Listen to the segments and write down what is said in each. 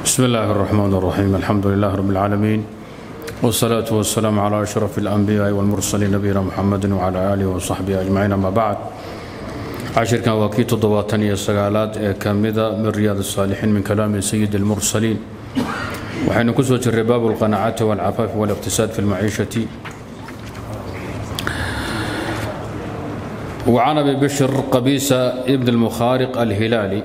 بسم الله الرحمن الرحيم الحمد لله رب العالمين والصلاة والسلام على أشرف الأنبياء والمرسلين نبينا محمد وعلى آله وصحبه أجمعين أما بعد عشركان وكي تضواتني السقالات كامدة من رياض الصالحين من كلام سيد المرسلين وحين كسوة الرباب والقناعة والعفاف والاقتصاد في المعيشة وعن ابي بشر قبيسة ابن المخارق الهلالي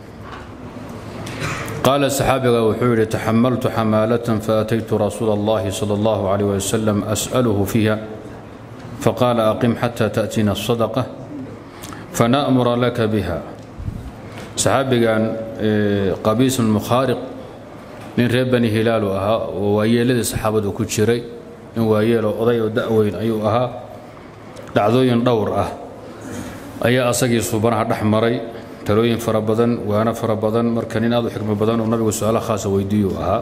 قال الصحابي وحول تحملت حمالة فأتيت رسول الله صلى الله عليه وسلم أسأله فيها فقال أقم حتى تأتينا الصدقة فنأمر لك بها صحابي كان قبيس المخارق من reer bani hilaalu ahaa oo waayeeladii saxaabadu ku jiray in waayeelo oday oo da'weyn ayuu ahaa dhacdooyin dhowr ah ayaa asagii suubanaha dhex maray talooyin fara badan waano fara badan marka nin aad u xikmo badan oo nabigu su-aalo khaasa weydiiyuu ahaa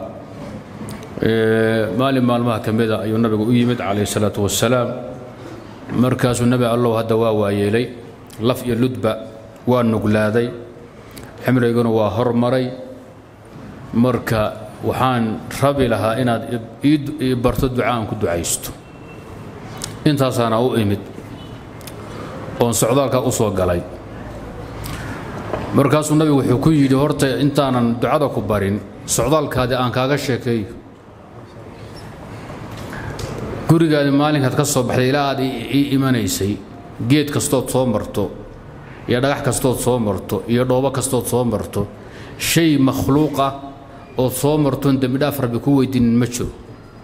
maalin maalmaha ka mida ayuu nabigu u yimid calayhi salaatu wasalaam markaasuu nebi allow hadda waa waayeelay laf iyo ludba waa nuglaaday ximriguna waa hormaray marka waxaan rabi lahaa inaad ii barto duca aan ku ducaysto intaasaana u imid oon socdaalkaa u soo galay markaasuu nabigu wuxuu ku yidhi horta intaanan ducada ku barin socdaalkaadi aan kaaga sheekeeyo gurigaadi maalinkaad ka soo baxday ilaa aad ii imanaysay geed kastood soo marto iyo dhagax kastood soo marto iyo dhoobo kastood soo marto shay makhluuqa ood soo martoon dembidhaaf rabbi ku weydiinin ma jiro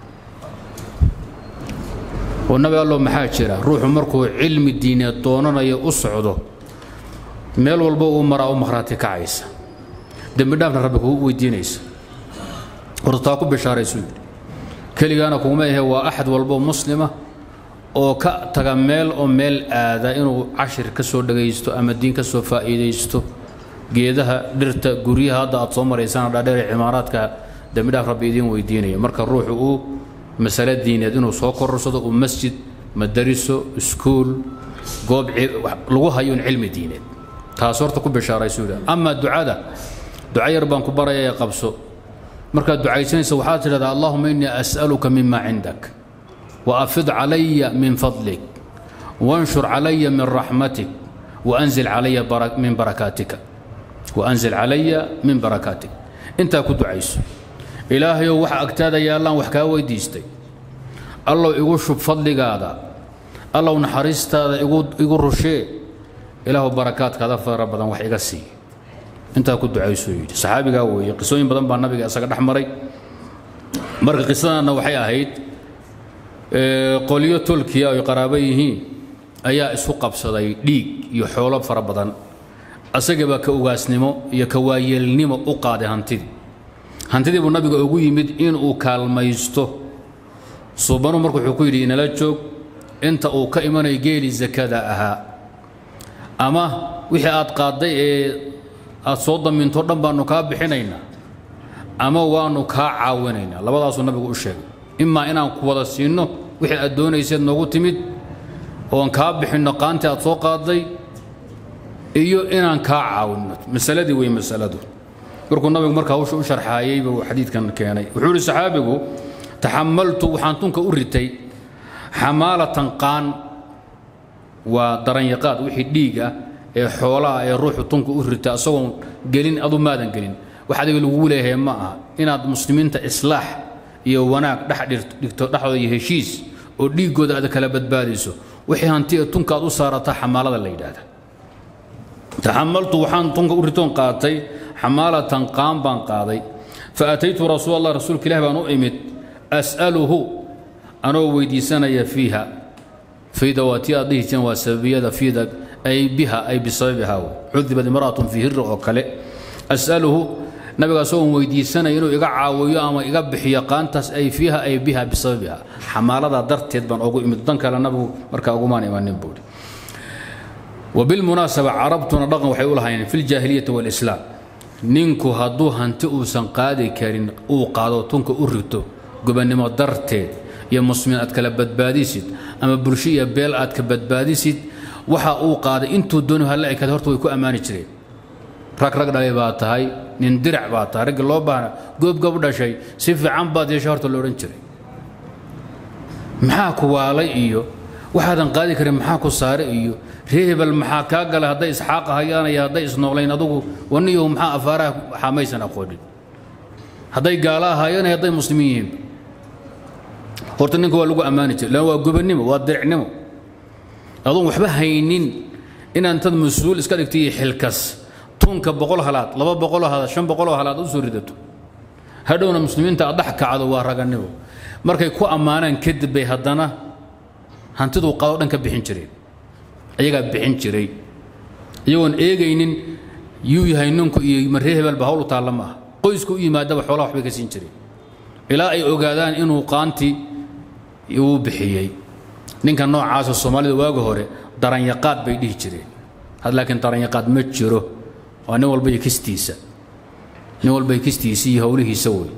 oo nabi allo maxaa jira ruuxu markuu cilmi diineed doonanayo u socdo meel walba uu maraa u makhraati kacaysa dembidhaafna rabbi kugu weydiinaysa horta taa ku bishaaraysuu yidhi keligaana kuguma ahe waa axad walbo muslima oo ka taga meel oo meel aada inuu cashir ka soo dhagaysto ama diin ka soo faa'iidaysto geedaha dhirta guryaha hadda aad soo maraysaan dhaadheer cimaaraadka dembidhaaf rabbi idiin weydiinaya marka ruuxu uu masale diineed inuu soo kororsado uu masjid madariso iskuul goob lagu hayo un cilmi diineed taas horta ku bishaaraysu yidha amaa ducada duca yar baan ku baraya ee qabso markaad ducaysanaysa waxaad tidhahdaa allahuma innii as'aluka mima cindak wa afid calaya min fadlik wanshur calaya min raxmatik waanzil calaya min barakaatika waanzil calaya min barakaatik intaa ku ducayso ilaahayow waxa agtaada yaallaan wax kaa weydiistay allow igu shub fadligaada allow naxariistaada igu rushee ilaahu barakaadkaada fara badan wax iga sii intaa ku ducaysuu yidhi saxaabigaa weeye qisooyin badan baa nabiga isaga dhex maray marka qisadaanna waxay ahayd qolyo tolkiya ay qaraabo yihiin ayaa isu qabsaday dhiig iyo xoolo fara badan asagabaa ka ugaasnimo iyo ka waayeelnimo u qaaday hantidii hantidii buu nabiga ugu yimid inuu kaalmaysto suubanu marka wuxuu ku yidhi inala joog inta uu ka imanayo geeli sakada ahaa ama wixii aad qaadday ee aad soo daminto dhan baannu kaa bixinaynaa ama waannu kaa caawinaynaa labadaasuu nabigu u sheegay imaa inaan ku wada siinno wixii aad doonayseed noogu timid oon kaa bixinno qaantii aad soo qaadday iyo inaan kaa caawinno masaladii wey masaladu markuu nabigu markaa hawsha u sharxaayey buu xadiidkan keenay wuxuu ihi saxaabigu taxamaltu waxaan tunka u ritay xamaalatan qaan waa daranyaqaad wixii dhiig ah ee xoolaha ee ruuxu tunka u rita asagoon gelin adu maadan gelin wax adiga lagugu leeyahay ma aha inaad muslimiinta islaax iyo wanaag dhex dhigto dhexdooda iyo heshiis oo dhiiggooda aad kala badbaadayso wixii hanti ee tunka aad u saarataa xamaalada la yidhaahda taxamaltu waxaan tunka u ritoon qaatay xamaalatan qaan baan qaaday fa ataytu rasuul allah rasuulka ilahi baan u imid as'aluhu anoo weydiisanaya fiiha fiida waa tii aad dhihi jireen waa sababiyada fiida ay biha ay bisababiha cudibad imra'atun fii hirri oo kale as'aluhu nabiga asagoon weydiisanaya inuu iga caawiyo ama iga bixiyo qaantaas ay fiiha ay biha bisababiha xamaalada darteed baan ugu imid dan kale nabigu markaa ugumaan imanin buuri وبالمناسبة عربتنا dhaqan waxay u lahaayeen في الجاهلية والإسلام ninku hadduu hanti uusan qaadi karin uu qaado tunka u rito gobannimo darteed iyo muslimiin aad kala badbaadisid ama bulsho iyo beel aad ka badbaadisid waxa uu qaaday intuu dooni hala ekaada horta way ku ammaani jireen rag rag dhalay baa tahay nin dirac baa tahay raggi loo baahna goobgoob dhashay si fiican baad yeesha horta lo odhan jiray maxaa ku waalay iyo waxaadan qaadi karin maxaa ku saare iyo ree hebel maxaa kaa galay hadday isxaaq hayaan iyo hadday isnoolayn adugu waniyahu maxaa afaaraha xaamaysan aqoonin hadday gaala ahaayeen iyo hadday muslimiin yihiin horta ninka waa lagu ammaani jiray lan waa gobannimo waa diricnimo adoon waxba haynin inaan tad mas-uul iska dhigto iyo xilkas tunka boqol halaad laba boqoloo halaad shan boqoloo halaad u soo ridato hadhowna muslimiinta aad dhex kacdo waa raganimo markay ku ammaanaan kadib bay haddana hantiduu qado dhan ka bixin jireen ayagaa bixin jiray iyagoon eegaynin yuu yahay ninku iyo marree hebelba hawl u taalla ma aha qoysku u yimaadaba xoolaha waxbay ka siin jireen ilaa ay ogaadaan inuu qaanti uu bixiyey ninka noocaasa soomaalida waaga hore daranyaqaad bay dhihi jireen had laakiin daranyaqaad ma jiro waa nin walba iyo kistiisa nin walba iyo kistiisa iyo howlihiisa wey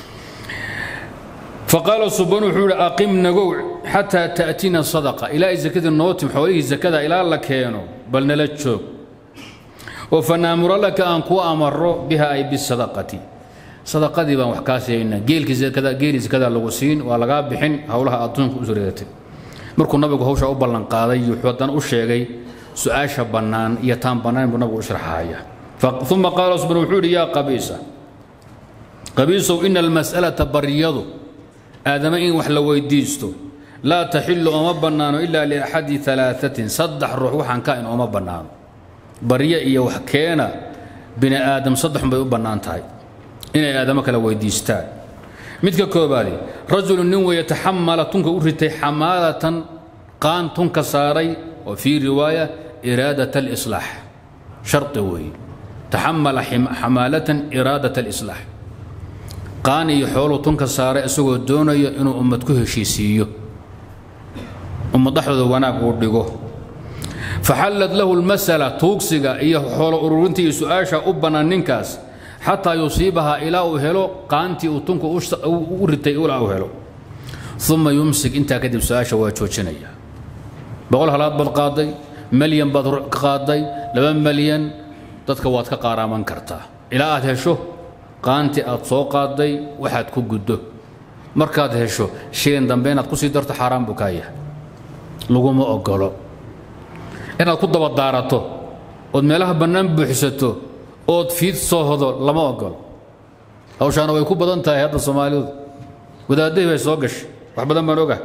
faqaala subaan wuxuu ihi aqim nagow xataa ta'tina sadaqa ilaa ay zakadii noo tim xoolihii zakada ilaa la keeno bal nala joog oo fanaamura laka aan kuu amaro biha ay bisadaqati sadaqadii baan wax kaa siinaynaa geelkii zakada geelii zakada lagu siin waa lagaa bixin howlaha adduunka u sureegatay markuu nabigu hawsha u ballanqaaday wuxuu haddana u sheegay su-aasha bannaan iyo taan bannaan buu nabigu u sharxaya uma qaala subaan wuxuu yidhi yaa qabiisa qabiisow ina almas'alata baryadu aadama in wax la weydiisto laa taxilu ooma bannaano ilaa liaxadi alaaثatin saddex ruux waxaan ka in ooma bannaano baryo iyo wax keena bini aadam saddexun bay u bannaan tahay inay aadamo kala weydiistaan midka koobaadi rajulu nin weeye taxamala tunka u ritay xamaalatan qaan tunka saaray oo fii riwaaya iraadat alislaax shardi weeye taxamala xamaalatan iraadat alislaax qaan iyo xooluu tunka saaray isagoo doonaya inuu ummad ku heshiisiiyo ummad dhexdooda wanaag uu dhigo faxallad lahu lmasala tuugsiga iyo xoolo ururinta iyo su-aasha u bannaan ninkaas xataa yusiibahaa ilaa uu helo qaantii uu tunka u ritay ilaa uu helo uma yumsik intaa kadib su-aasha waa joojinaya boqol halaad baad qaaday malyan baad qaaday laba malyan dadka waad ka qaaraaman kartaa ilaa aad hesho qaanti aad soo qaaday waxaad ku guddo markaad hesho shilin dambe inaad kusii darto xaaraan buu kaa yahay laguma ogolo inaad ku dabadaarato ood meelaha bannaan buuxsato ood fiid soo hodo lama ogolo hawshaana way ku badan tahay hadda soomaalidu wadaadahii bay soo gashay wax badan baan oga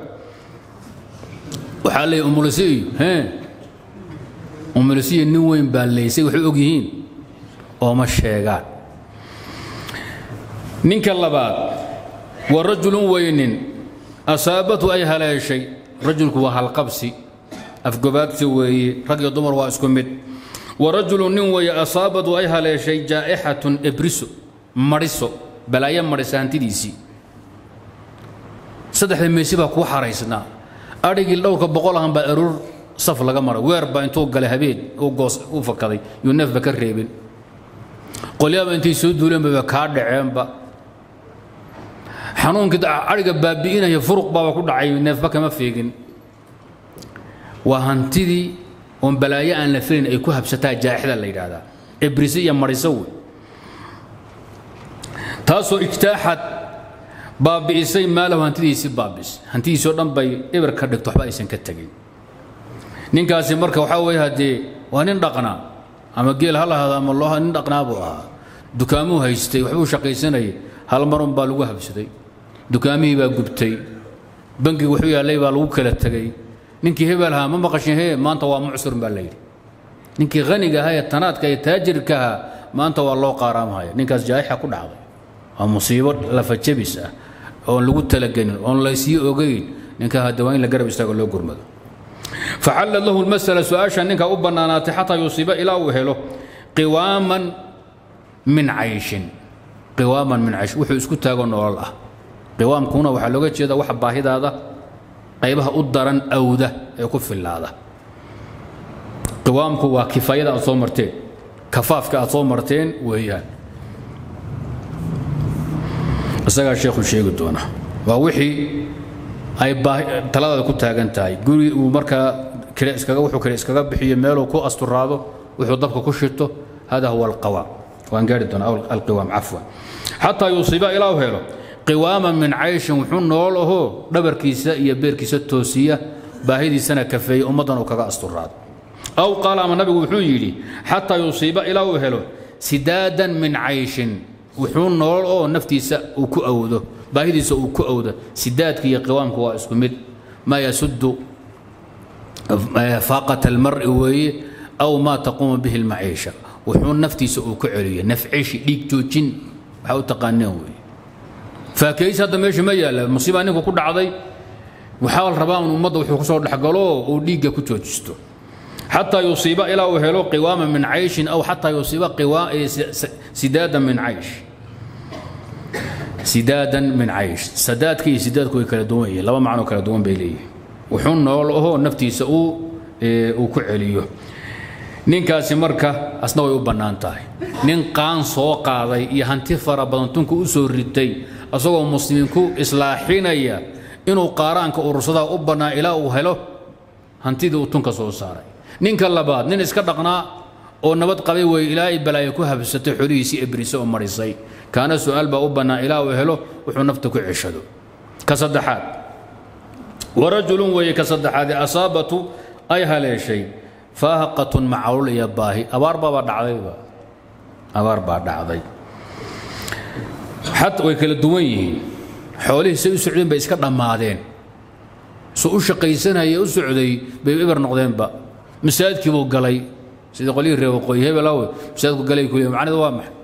waxaa leeyahy umulisi iyo hee umulisiyo nin weyn baa leysay waxay og yihiin ooma sheegaan ninka labaad waa rajulun weynin asaabatu ay haleeshay rajulku waa halqabsi afgobaadsi weeye rag iyo dumar waa isku mid wa rajulun nin weeye asaabatu ay haleeshay jaa'ixatun ebriso mariso balaayo marisa hantidiisii saddexda meesi baa kuu xaraysnaa adhigii dhowrka boqol ahan baa aruur saf laga maray weer baa intuu galay habeen uu goos u fakaday yuu neefba ka reebin qolyaaba intay soo duuleenbaba kaa dhaceenba xanuunkii adhiga baabi'inaya furuq baaba ku dhacay neefba kama feegin waa hantidii oon balaayo aan la filayn ay ku habsataa jaaxida la yidhaahdaa ebrise iyo mariso wey taasoo ijtaaxad baabi'isay maalahu hantidiisii baabis hantidiisoo dhan bay eber ka dhigto waxba aysan ka tegin ninkaasi marka waxaa weeye haddee waa nin dhaqnaa ama geel ha lahaado ama loo nin dhaqnaa buu ahaa dukaamuu haystay waxbuu shaqaysanayay hal marun baa lagu habsaday dukaamihii baa gubtay bangiga wuxuu yaallay baa lagu kala tegey ninkii hebel ahaa ma maqashin hee maanta waa mucsur baa layidhi ninkii khaniga ahaa ee tanaadka ee taajirka ahaa maanta waa loo qaaraamhaya ninkaas jaa'ixa ku dhacday waa musiibo lafajabis ah oon lagu talagelin oon laysii ogayn ninka hadda waa in la garab istaago loo gurmado faxallad lahu lmasala su-aasha ninka u bannaanaatay xataa yusiiba ilaa uu helo qiwaaman min cayshin qiwaaman min caysh wuxuu isku taago nolol ah qiwaamkuna waxaa looga jeeda waxa baahidaada qaybaha u daran awda ee ku fillaada qiwaamku waa kifaayada aad soo marteen kafaafka aad soo marteen weeyaan isagaa sheekhu sheegi doona waa wixii ay taladaada ku taagan tahay guri uu markaa kale iskaga wuxuu kale iskaga bixiyo meeluu ku asturaado wuxuu dabka ku shito hada huwa alqawaam waan gaari doonaa alqiwaam cafwan xataa yusiiba ilaa u helo qiwaaman min cayshin wuxuu nool ahoo dhabarkiisa iyo beerkiisa toosiya baahidiisana kafeeya ummaddan uu kaga asturaado aw qaala ama nabigu wuxuu yidhi xataa yusiiba ilaa uu helo sidaadan min cayshin wuxuu nool oo naftiisa uu ku awdo baahidiisa uu ku awdo sidaadka iyo qiwaamka waa isku mid maa yasudu faaqat almari weeye aw maa taquumu bihi lmaciisha wuxuu naftiisa uu ku celiyo nafcishi dhiig joojin waxaa u taqaaneen weeye faakeys hadda meesha ma yaalla musiibaa ninku ku dhacday waxaa la rabaa in ummadda wuxuu ku soo dhexgalo uu dhiigga ku joojisto xataa yusiiba ilaa uu helo qiwaama min cayshin aw xataa yusiiba sidaadan min caysh sidaadan min caysh sadaadka iyo sidaadku way kala duwan yihiin laba macnoo kala duwan bay leeyihin wuxuu nool ahoo naftiisa uu uu ku celiyo ninkaasi marka asna way u bannaan tahay nin qaan soo qaaday iyo hanti fara badan tunka u soo ritay asagoo muslimiinku islaaxinaya inuu qaaraanka urursadaa u bannaa ilaa uu helo hantidii uu tunka soo saaray ninka labaad nin iska dhaqnaa oo nabad qabay wey ilaa ay balaayo ku habsatay xolihiisii ebrise oo marisay kaana su-aal baa u bannaa ilaa uu helo wuxuu nafta ku ceshado ka saddexaad warajulun weeye ka saddexaadee asaabatu ay haleeshay faahaqatun macawul iyo baahi abaar baabaa dhacdayba abaar baa dhacday xat way kala duwan yihiin xoolihii say u socdeen bay iska dhammaadeen su u shaqaysanaya u socday bay eber noqdeenba masaajidkii buu galay sidii qolyihii reer waqooyi hebel awe masaajidku galay kuliya macnida waa maxay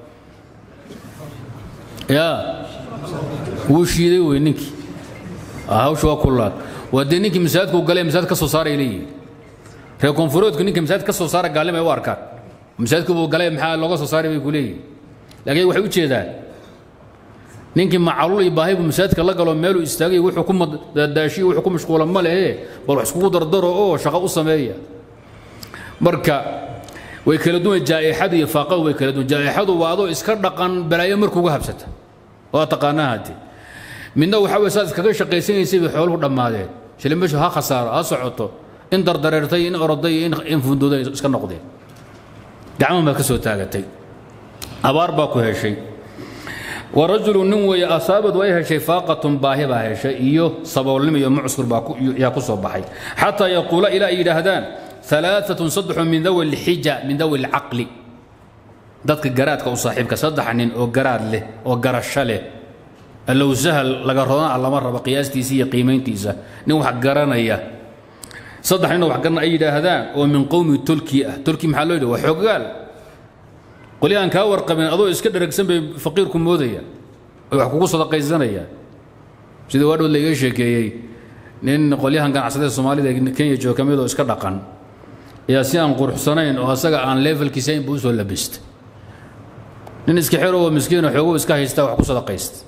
yaa wuu shiiday wey ninkii hawsha waa kullaad waa dee ninkii masaajidku galay masaajid ka soo saaray leeyihin reer koonfureedku ninkii masaajid ka soo saara gaalnimay u arkaan masaajidku buu galay maxaa looga soo saaray bay ku leeyihin laakiin waxay u jeedaan ninkii macalul iyo baahi buu masaajidka la galo meeluu istaagay wuxuu ku daadaashiyo wuxuu ku mashquula ma lehe bal wax iskugu dardaro oo shaqo u sameeya marka way kala duwan jaa'ixadu iyo faaqadu way kala duwan jaa'ixadu waa adoo iska dhaqan balaayo markuuga habsata waa taqaanaa hadde midna waxaa weye saad iskaga shaqaysanaysay bay xooluhu dhammaadeen shilimbashu ha khasaaro ha socoto in dardareertay in oroday in fundooday iska noqdeen gacmahan baad ka soo taagatay abaar baa ku heshay warajulu nin weeye asaabadu ay heshay faaqatun baahi baa heshay iyo saboolnimo iyo mucskur baa yaa ku soo baxay xataa yaquula ilaa ay yidhaahdaan alaaatun saddexu min dawi lxija min dawi lcaqli dadka garaadka u saaxiibka saddex nin oo garaad leh oo garasho leh allow sahal laga rodana lama rabo qiyaastiisa iyo qiimayntiisa nin wax garanaya saddex nin oo wax garana ay yidhaahdaan oo min qowmi tolki ah tolki maxaa loo yidhi waa xoggaal qoli aan kaa warqabin adoo iska dheragsan bay faqiirku moodayaan oy wax kugu sadaqaysanayaan sida waadhood laiga sheekeeyey nin qolyahan ganacsatada soomaalida kenya jooga ka mid oo iska dhaqan ayaa si aan quruxsanayn oo asaga aan levelkiisa inba usoo labistay nin iska xero oo miskiino xoogo iska haysta wax ku sadaqaysta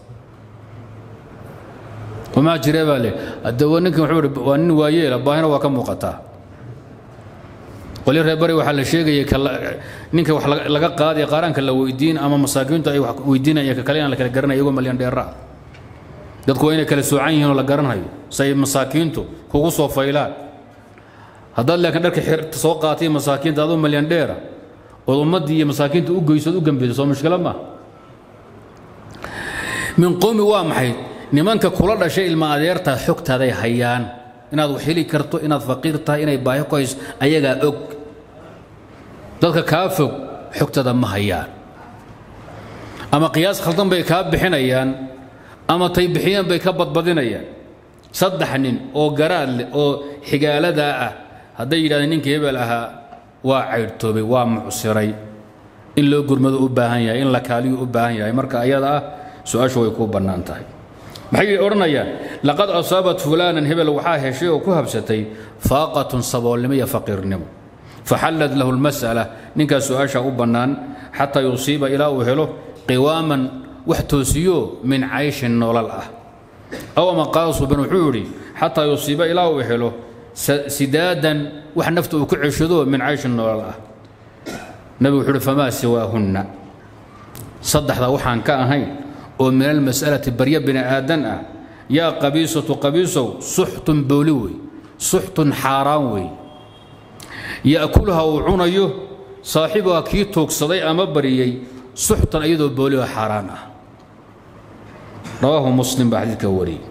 wamaa jiree baa le hadde ninkan wuxuu waa nin waayeela baahina waa ka muuqataa qolyo reer bari waxaa la sheegaya ninka wax laga qaadaya qaaraanka la weydiin ama masaakiintu ay wax weydiinaya ka kale inaan la kala garanaya iyagoo malyan dheera ah dadku waa inay kala soocan yihiin oo la garanhayo say masaakiintu kugu soo faylaan haddaad laakiin dharka xirta soo qaatay masaakiinta adoo malyan dheera ood ummaddii iyo masaakiinta u geysood u gambeyso soo mushkilo maaha min qowmi waa maxay nimanka kula dhashay ilma adeertaa xogtaaday hayaan inaad wax heli karto inaad faqiir tahay inay baahi ku hayso ayagaa og dadka kaa fog xogtada ma hayaan ama qiyaas khaldan bay kaa bixinayaan ama tay bixiyeen bay ka badbadinayaan saddex nin oo garaad leh oo xigaaladaa ah hadday yidhahdeen ninkii hebel ahaa waa caydhtoobay waa mucsiray in loo gurmado u baahan yahay in la kaaliyu u baahan yahay marka ayada ah su-aashu way kuu bannaan tahay maxay odhanayaan laqad asaabat fulaanan hebel waxaa heshay oo ku habsatay faaqatun saboolnimo iyo faqiirnimo faxallad lahu lmas'ala ninkaas su-aasha u bannaan xataa yusiiba ilaa uu helo qiwaaman wax toosiyo min cayshin nolol ah aw ama qaasuban wuxuu yidhi xataa yusiiba ilaa uu helo sidaadan wax nafta uu ku ceshado min cayshin nolol ah nabigu wuxuu uhi famaa siwaahunna saddexda waxaan ka ahayn oo min almas'alati barya bini aadan ah yaa qabiisatu qabiisow suxtun booli wey suxtun xaaraan wey ya'kulha uu cunayo saaxibuha kii tuugsaday ama bariyey suxtan iyadoo booliho xaaraan ah rawaahu muslim baa xadiidka wariyey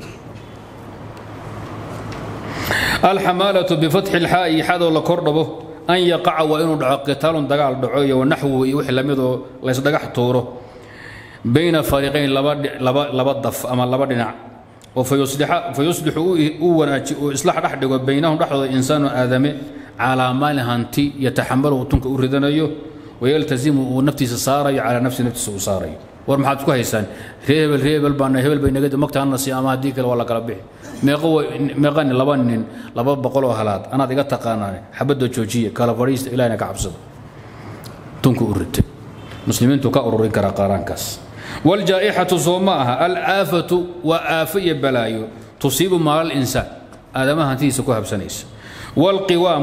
alxamaalatu bifatxi ilxaa'i xadoo la kordhabo an yaqaca waa inuu dhaco qitaalun dagaal dhaco iyo wanaxwu iyo wixii lamidoo laysdhagax tuuro bayna fariiqayn laba daf ama laba dhinac oo fayuslixu uu wanaaji uu islax dhex dhigo baynahum dhexdooda insaanu aadame calaa maalin hanti yataxamalu tunka u ridanayo wayaltazimu uu naftiisa saarayo calaa nafsi naftiisa uu saarayo war maxaad isku haysaan ree hebel ree hebel baana hebel bay naga magta hana sii ama haddii kale waa la kala bixi meeqa nin laba nin laba boqol oo halaad anaad iga taqaanaan xabadda joojiya kala fadhiista ilahina ka cabsado tunka u ritay muslimiintu ka ururin karaa qaaraankaas والجائحة صوماها الآفة وآفية بلايو تصيب مال الإنسان هذا ما هنتي سكوها بسنيس والقوام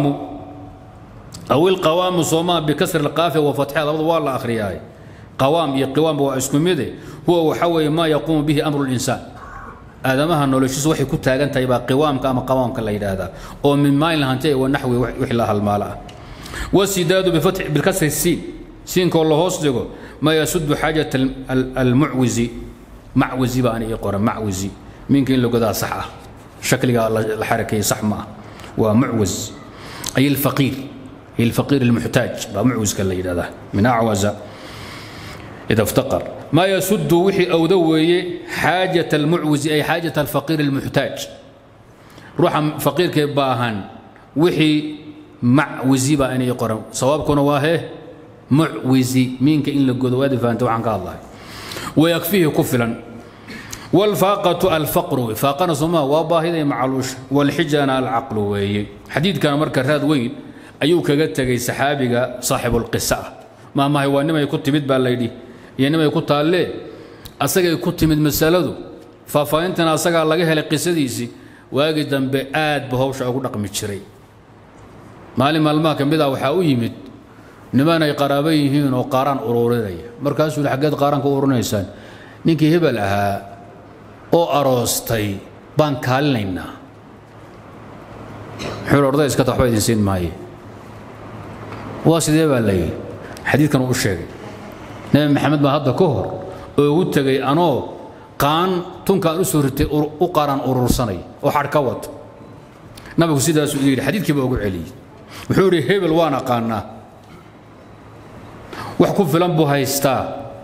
أو القوام صوماها بكسر القافية وفتحها الأرض والله آخرياي قوام يقوام واسكميده هو وحوي ما يقوم به أمر الإنسان هذا ما هنولوشيس وحي كنت هاجنت يبقى قوام كما قوام كلا هذا أو من مايل هنتي والنحو وحلها المال والسداد بفتح بالكسر السين سين كله هوس ما يسد حاجة المعوزي معوزي بأنا يقرأ معوزي ممكن لو قدا صح شكل الحركة صح ما ومعوز أي الفقير هي الفقير المحتاج معوز كلا هذا من أعوز إذا افتقر ما يسد وحي أو ذوي حاجة المعوز أي حاجة الفقير المحتاج روح فقير كباهن وحي معوزي بأنا يقرأ صواب كون واهي معوزي مينك إن لقدوا وادي فانت وعن الله ويكفيه كفلا والفاقة الفقر فاقنا سما وباهي معلوش والحجان العقل وي حديث كان مركز هذا وين أيوك قلت صحابي صاحب القصة ما ما هو إنما يكون تمد بالليدي إنما يكون تالي أسجى يكون تمد مسألته ففاينتنا أسجى الله جهل القصة ديسي واجد بآد بهوش أقول رقم الشري مالي مالما كان بدا وحاو يمد niman ay qaraabo yihiin oo qaaraan ururinaya markaasuu yidhi xaggeed qaaraan ka ururinaysaan ninkii hebel ahaa oo aroostay baan kaalinaynaa wuxuu yidhi orday iska ta waxba idin siin maaye waa sidee baa la yidhi xadiidkan uu u sheegay nebi maxamed baa hadda ka hor oo ugu tegay anoo qaan tunkaan u soo ritay u qaaraan urursanay oo xadh ka wata nabigu sidaasuu yidhi xadiidkii baa ugu celiyey wuxuu yidhi hebel waan aqaanaa wax ku filan buu haystaa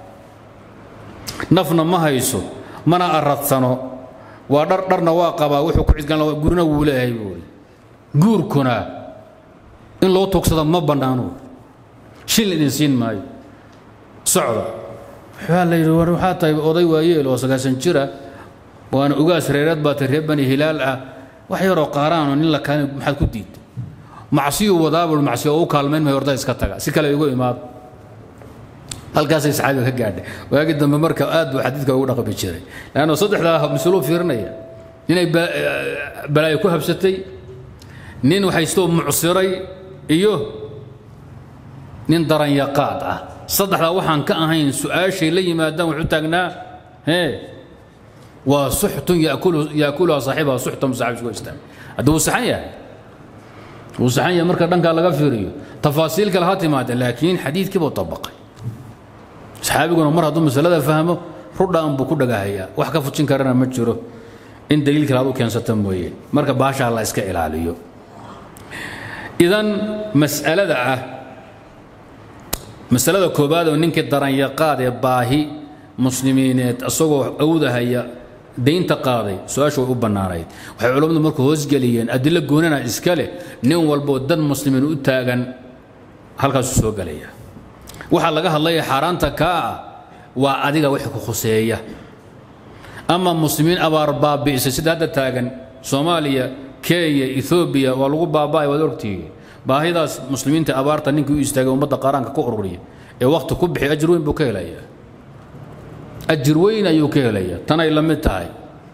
nafna ma hayso mana aradsano waa dhar dharna waa qabaa wuxuu ku cidgan gurina wuu leeyahay buuri guurkuna in loo tugsado ma bannaano shil idin siin maayo socda waxaa la yidhi waxaa tahay oday waayeel oo sagaasan jira waana ugaas reereed baa tay reer bani hilaal ah wax yaroo qaaraanoo nin la kaalin maxaad ku diidta macsiyuu wadaabul macsiyo oo u kaalmayn mayo orda iska taga si kale igu imaado halkaasay saxaabiga ka gaadhay waagi dambe marka aad buu xadiidka ugu dhaqmi jiray leanno saddexdaa mas-uuluu fiirinaya inay balaayo ku habsatay nin haystoo mucsiray iyo nin daranyaqaad ah saddexdaa waxaan ka ahayn su-aashay la yimaadaan wuxuu taagnaa hee waa suxtun yaakuluha saaxibaha suxtan saaxib isku istaag haddii wuu saxan yahay wuu saxan yahay marka dhankaa laga fiiriyo tafaasiil kale ha timaada laakiin xadiidkii buu tabaqay saxaabiguna mar hadduu masalada fahmo rudhaan buu ku dhagahayaa wax ka fujin karana ma jiro in daliil kale aad u keensata mooye marka baashaa la iska ilaaliyo idan mas'alada ah masalada koobaad oo ninkii daranyaqaad ee baahi muslimiineed isagoo awdahaya daynta qaaday su-aasha way u bannaanayd waxay culammadu marku hoosgeliyeen adilo goonana iska leh nin walboo dad muslimiin u taagan halkaasuu soo gelaya waxaa laga hadlaya xaaraanta kaa ah waa adiga wixii ku khuseeya ama muslimiin abaar baabi'isay sida hadda taagan soomaaliya kenya ethoobiya waa lagu baaba'ay waad ogtihiin baahidaas muslimiinta abaarta ninkii u istaagay ummadda qaaraanka ku ururiya ee wakhti ku bixi ajir weyn buu ka helayaa ajir weyn ayuu ka helayaa tanay la mid tahay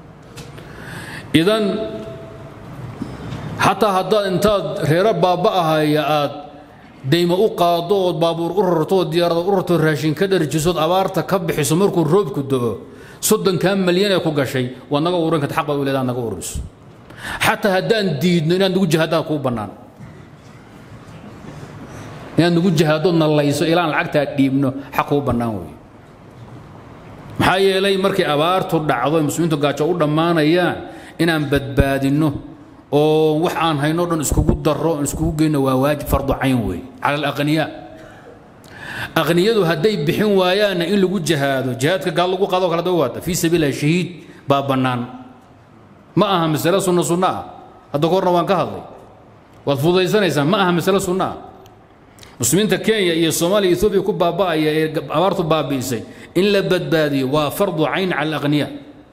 idan xataa haddaad intaad reero baaba'ahaya aad daymo u qaado ood baabuur u rarto oo diyaarada u rarto raashin ka dharjisood abaarta ka bixiso markuu roobku do'o soddonkaa malyan ee ku gashay waad naga ururin karta xaq baad u leedaha naga ururiso xataa haddaan diidno inaad nagu jihaadaan kuu bannaan inaad nagu jihaadood nallayso ilaan lacagtaa dhiibno xaq kuu bannaan weeye maxaa yeelay markay abaartu dhacdo muslimiintu gaajo u dhammaanayaan inaan badbaadinno oo wax aan hayno dhan iskugu darro oon iskugu geyno waa waajib fardu cayn weeye cala alaqniyaa aqniyadu hadday bixin waayaanna in lagu jihaado jihaadka gaal lagu qaado kala dawaata fii sabiililah shahiid baa bannaan ma aha masale sunno sunno ah hadda korna waan ka hadlay waad fududaysanaysaan ma aha masale sunno ah muslimiinta kenya iyo soomaaliya etoobiya ku baaba'aya ee abaartu baabi'isay in la badbaadiyo waa fardu cayn cala alaqniyaa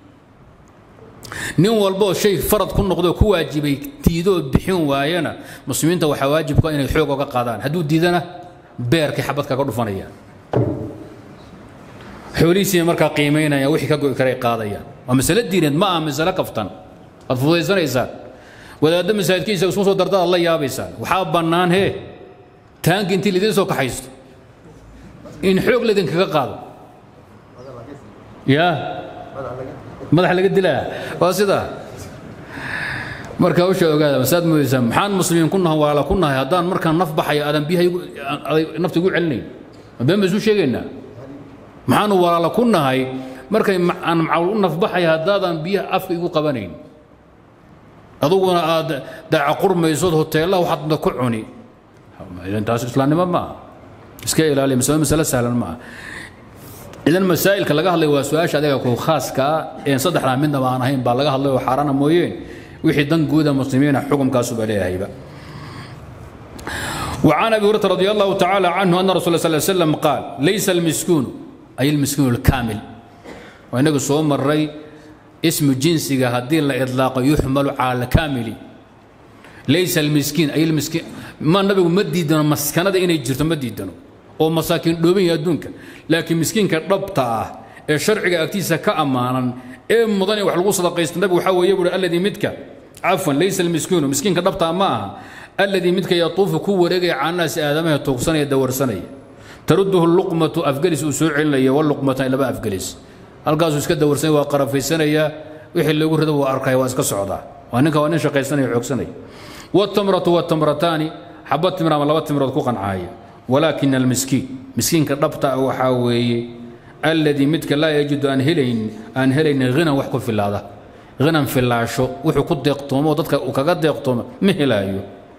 nin walboo shay farad ku noqdo ku waajibay diidoo bixin waayana muslimiinta waxaa waajibka inay xoog oga qaadaan hadduu diidana beerkay xabad kaga dhufanayaan xoolihiisii markaa qiimaynayaan wixii ka go'i karay qaadayaan waa masale diineed ma aha masale kaftan waad fududaysanaysaan wadaaddo masaajidkiisa isku soo dardaad la yaabaysaan waxaa bannaan hee taanki intii lidiin soo kaxaysto in xoog laydinkaga qaado yaa madax laga dilaa waa sidaa marka hawsha ogaada masaad moodaysaa maxaan muslimiin ku nahay walaala ku nahay haddaan markaan naf baxaya aadan biyaha nafta igu celinayn ma been ba isu sheegaynaa maxaanu walaala ku nahay markay aan macawl u nafbaxaya haddaadan biyaha afka igu qabanayn aduguna aad daaca qurmaysood hoteellaha waxaad ku cuni taas islaamnimo ma aha iska ilaaliya masale masale sahlan ma aha idan masaa'ilka laga hadlay waa su-aasha adiga ku khaaska ah een saddexdaa midnaba aan ahayn baa laga hadlay oo xaaraana mooyeen wixii dan guuda muslimiina xukumkaasuba leeyahayba وعن ابي هريره رضي الله تعالى عنه ان رسول الله صلى الله عليه وسلم قال ليس المسكون اي المسكين الكامل وانك سو مري اسم جنسي هدي لا اطلاق يحمل على الكامل ليس المسكين اي المسكين ما النبي مديدنا مسكنه اني جرت مديدنا oo masaakiin dhooban yahay adduunka laakiin miskiinka dhabta ah ee sharciga agtiisa ka ammaanan ee mudan in wax lagu sadaqaysto nabigu waxaa weeye buuri alladii midka cafwan laysa almiskiinu miskiinka dhabtaa ma aha alladii midka yatuufu ku wareegaya caanaasi aadamaha tuugsanaya dawarsanaya taruduhu luqmatu afgelis uu soo celinaya waluqmatan laba afgelis halkaasuu iska dawarsanaya waa qarafaysanaya wixii loogu rido waa arkaya waa iska socdaa waa ninka waa nin shaqaysanaya xoogsanaya والتمرة والتمرتان حبة تمرة ama laba timirood ku qancaya ولكن المسكين مسكين كدبتا وحاوي الذي متك لا يجد أن هلين أن هلين غنى وحكو في الله غنى في الله شو وحو كد يقطوم وددك وكقد يقطوم مهلايو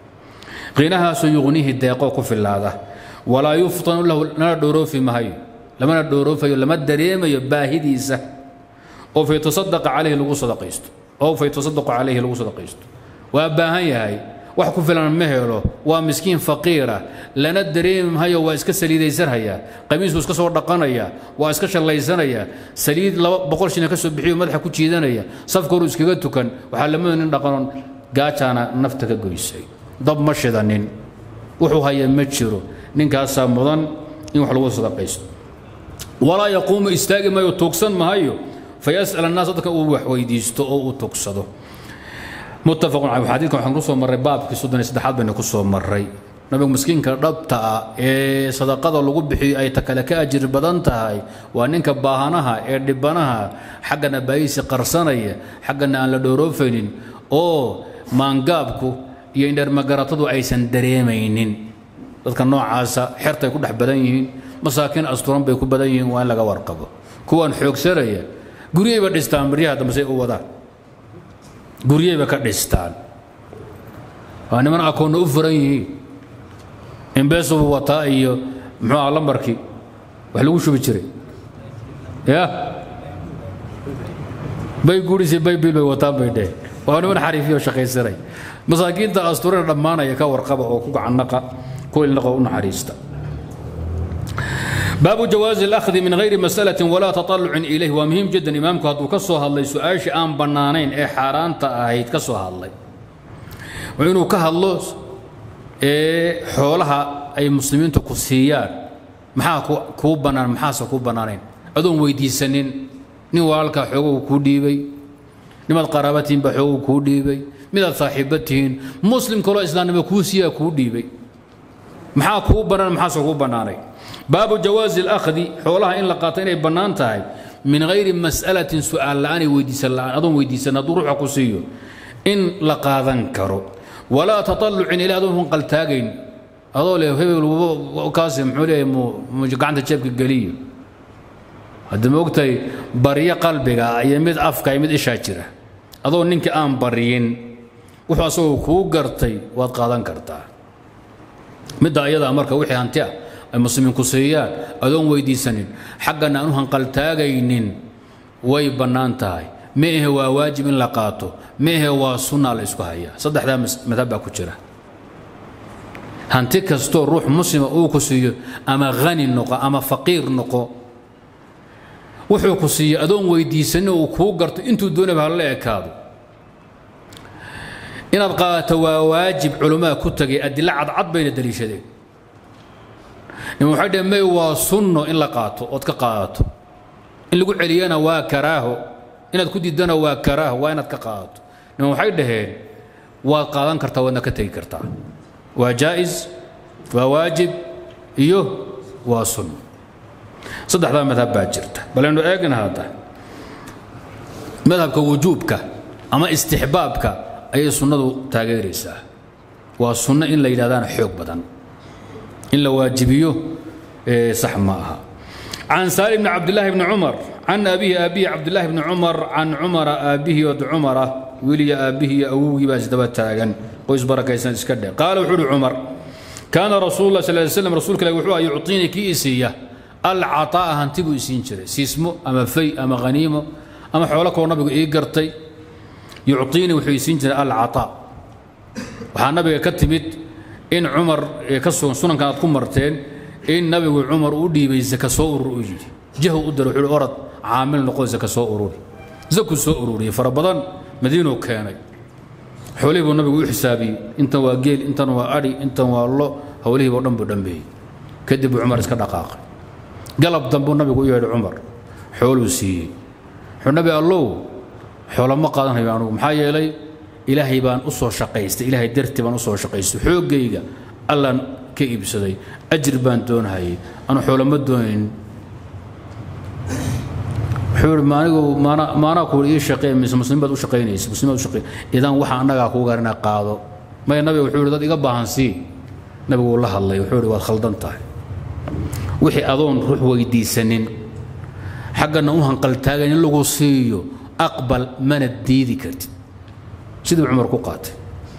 غناها سيغنيه الديقوك في الله ولا يفطن له لا دورو في مهي لما ندورو في لما الدريم يباهديسه أو في تصدق عليه لغو صدقيست أو في تصدق عليه لغو صدقيست وأباهي هاي wax ku filan ma helo waa miskiin faqiira lana dareemhayo waa iska saliidaysanhaya qamiisku iska soo dhaqanaya waa iska shallaysanaya saliid laba boqol shina ka soo bixiyo madaxa ku jiidanaya safka horu iskaga tukan waxaa lamada nin dhaqanon gaajaana nafta ka goysay dab ma shidanin wuxuu haya ma jiro ninkaasaa mudan in wax lagu sadaqaysto walaa yaquumu istaagi maayo tuugsan mahayo fayas'al annaas dadka uu wax weydiisto oo uu tugsado متفق عليه حديث كان كسو مري باب في سودان سدحات بين كسو مري nabigu miskiinka dhabta ah ee sadaqada lagu bixiyo ay takale ka ajir badan tahay waa ninka baahanaha ee dhibanaha xaggana baayisi qarsanaya xaggana aan la dhooroofaynin oo maangaabku iyo indhermagaratadu aysan dareemaynin dadka noocaasa xertay ku dhex badan yihiin masaakiin asturan bay ku badan yihiin waa in laga warqabo kuwaan xoogsanaya guryayba dhistaan baryaha dambe say u wadaan guryayba ka dhistaan waa niman akoonna u furan yihiin imbeesubu wataa iyo muxuu aha lambarkii wax lagu shubi jiray ya bay guurisay baybil bay wataan bay dheh waa niman xariifiyo shaqaysanay masaakiinta asturina dhammaanaya ka warqaba oo ku gacannaqa ku ilnaqa u naxariista باب جواز الأخذ من غير مسألة ولا تطلع إليه ومهم جدا إمامك هدو كسو هالله سؤال آن بنانين إيه حاران تأهيد كسو هالله وإنه كهالله إيه حولها أي مسلمين تكسيان maxaa kuu bannaan maxaase kuu bannaanayn adoon weydiisanin nin walaalkaa xoogow kuu dhiibay nimaad qaraabatihiin baa xoogow kuu dhiibay midaad saaxiibba tihiin muslim kaloo islaamnimo kuu siiyaa kuu dhiibay maxaa kuu bannaan maxaase kuu bannaanay baabu jawaazi alakhdi xoolaha in la qaato inay bannaan tahay min gayri mas'alatin su'aal la'aanay weydiisan la'aan adoon weydiisan hadduu ruuxa ku siiyo in la qaadan karo walaa taطallucin ilaa adoon qaltaagayn adoo le hebel kaasi muxuu leeyahay mu gacanta jeebka geliyo haddii ma ogtahay baryo qalbiga iyo mid afka iyo mid ishaa jira adoo ninkii aan baryin wuxuu asagoo kuu gartay waad qaadan kartaa midda ayadaa marka wixii hanti ah ay muslimiinku siiyaan adoon weydiisanin xaggana aan u hanqaltaagaynin way bannaan tahay ma ahe waa waajib in la qaato ma ahe waa sunnaa la isku hayaa saddexdaa madhab baa ku jira hanti kastoo ruux muslima uu ku siiyo ama hani noqo ama faqiir noqo wuxuu ku siiyo adoon weydiisanin uu kuu garto intuu doonaba hala ekaado inaad qaadato waa waajib culammada ku tagay adilo cadcad bayna daliishadeen nin waxay dhaheen may waa sunno in la qaato ood ka qaadato in lagu celiyana waa karaaho inaad ku diidana waa karaaho waa inaad ka qaadato nin waxay dhaheen waad qaadan kartaa waadna ka tegi kartaa waa jaa'is waa waajib iyo waa sunno saddexdaa madhab baa jirta balaynu eegna hadda madhabka wujuubka ama istixbaabka ayay sunnadu taageeraysaa waa sunno in la yidhahdaana xoog badan in la waajibiyo sax ma aha can saalim bni cabdillaahi bni cumar can abihi aabihi cabdillaahi bni cumar can cumara aabihi od cumara wiliya aabihi iyo awowgii baa isdaba taagan qoys barakaysan iska dhe qaala wuxuu uhi cumar kaana rasuulu lah sal ly slam rasuulka ilahi wuxuu yucطiinii kii isiiya alcaطaa'a hanti buu isiin jiray siismo ama fay ama haniimo ama xoolo kaloo nabigu ii gartay yucطiinii wuxuu isiin jiray alcaطaa waxaa nabiga ka timid in cumar ka sugan sunankan aad ku marteen in nabigu cumar u dhiibay zaka soo urur u yidhi jahu u dara wuxuu orad caamil noqo zaka soo ururi zaku soo ururiyey fara badan madiinuu keenay xoolihii buu nabigu u xisaabiyey intan waa geel intan waa adhi intan waa lo howlihiiba o dhan buu dhambeeyey kadib buu cumar iska dhaqaaqay galab dambuu nabigu u yeedhay cumar xooluu siiyey wuxuu nabi allow xoolo ma qaadanayo anugu maxaa yeelay ilaahay baan u soo shaqaystay ilaahay dartii baan u soo shaqaystay xooggayga allaan ka iibsaday ajir baan doonhayay anu xoolo ma doonayn wuxuu ihi maanigu maana maanaa kuuli ii shaqee mise muslimiin baad u shaqaynaysa muslimiin baad u shaqay idan waxa annagaa kuu gaar inaad qaado maya nabiga wuxuu ihi dad iga baahan sii nabigu uu la hadlay wuxuu ihi waad khaldan tahay wixii adoon ruux weydiisanin xaggana u hanqaltaagayn in lagu siiyo aqbal mana diidi kartid siduu cumar ku qaatay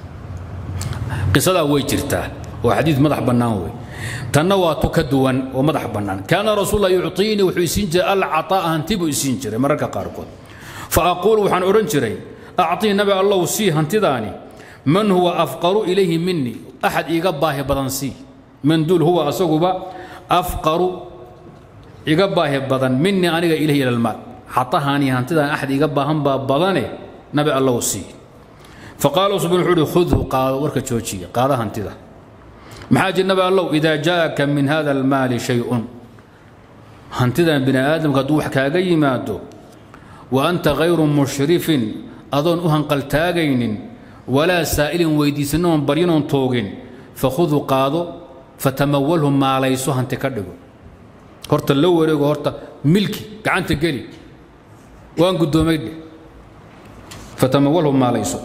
qisadaa way jirtaa waa xadiid madax bannaan wey tanna waa tu ka duwan oo madax bannaan kaana rasuulullah yucطiinii wuxuu isiin jiray alcaطaa'a hanti buu isiin jiray mararka qaarkood fa aquulu waxaan odhan jiray acطii nabi allow sii hantidaani man huwa afqaru ilayhi minii axad iiga baahi badan sii man duul huwa asaguba afqaru iga baahi badan minii aniga ilayhi ila almaal xatahaani hantidaan axad iga baahan baa badane nabi allow sii faqaala subn wuxuu uhi khudhu qaado warka joojiya qaada hantida maxaa jir nabi allow idaa jaaka min hada almaali shay-un hantidan bini aadamka hadduu wax kaaga yimaado wa anta hayru mushrifin adoon u hanqaltaagaynin walaa saa'ilin weydiisanoon baryanoon toogin fakhudhu qaado fatamawalhu maalayso hanti ka dhigo horta la wareego horta milki gacanta geli waan guddoomay dheh fatamawalhu maalayso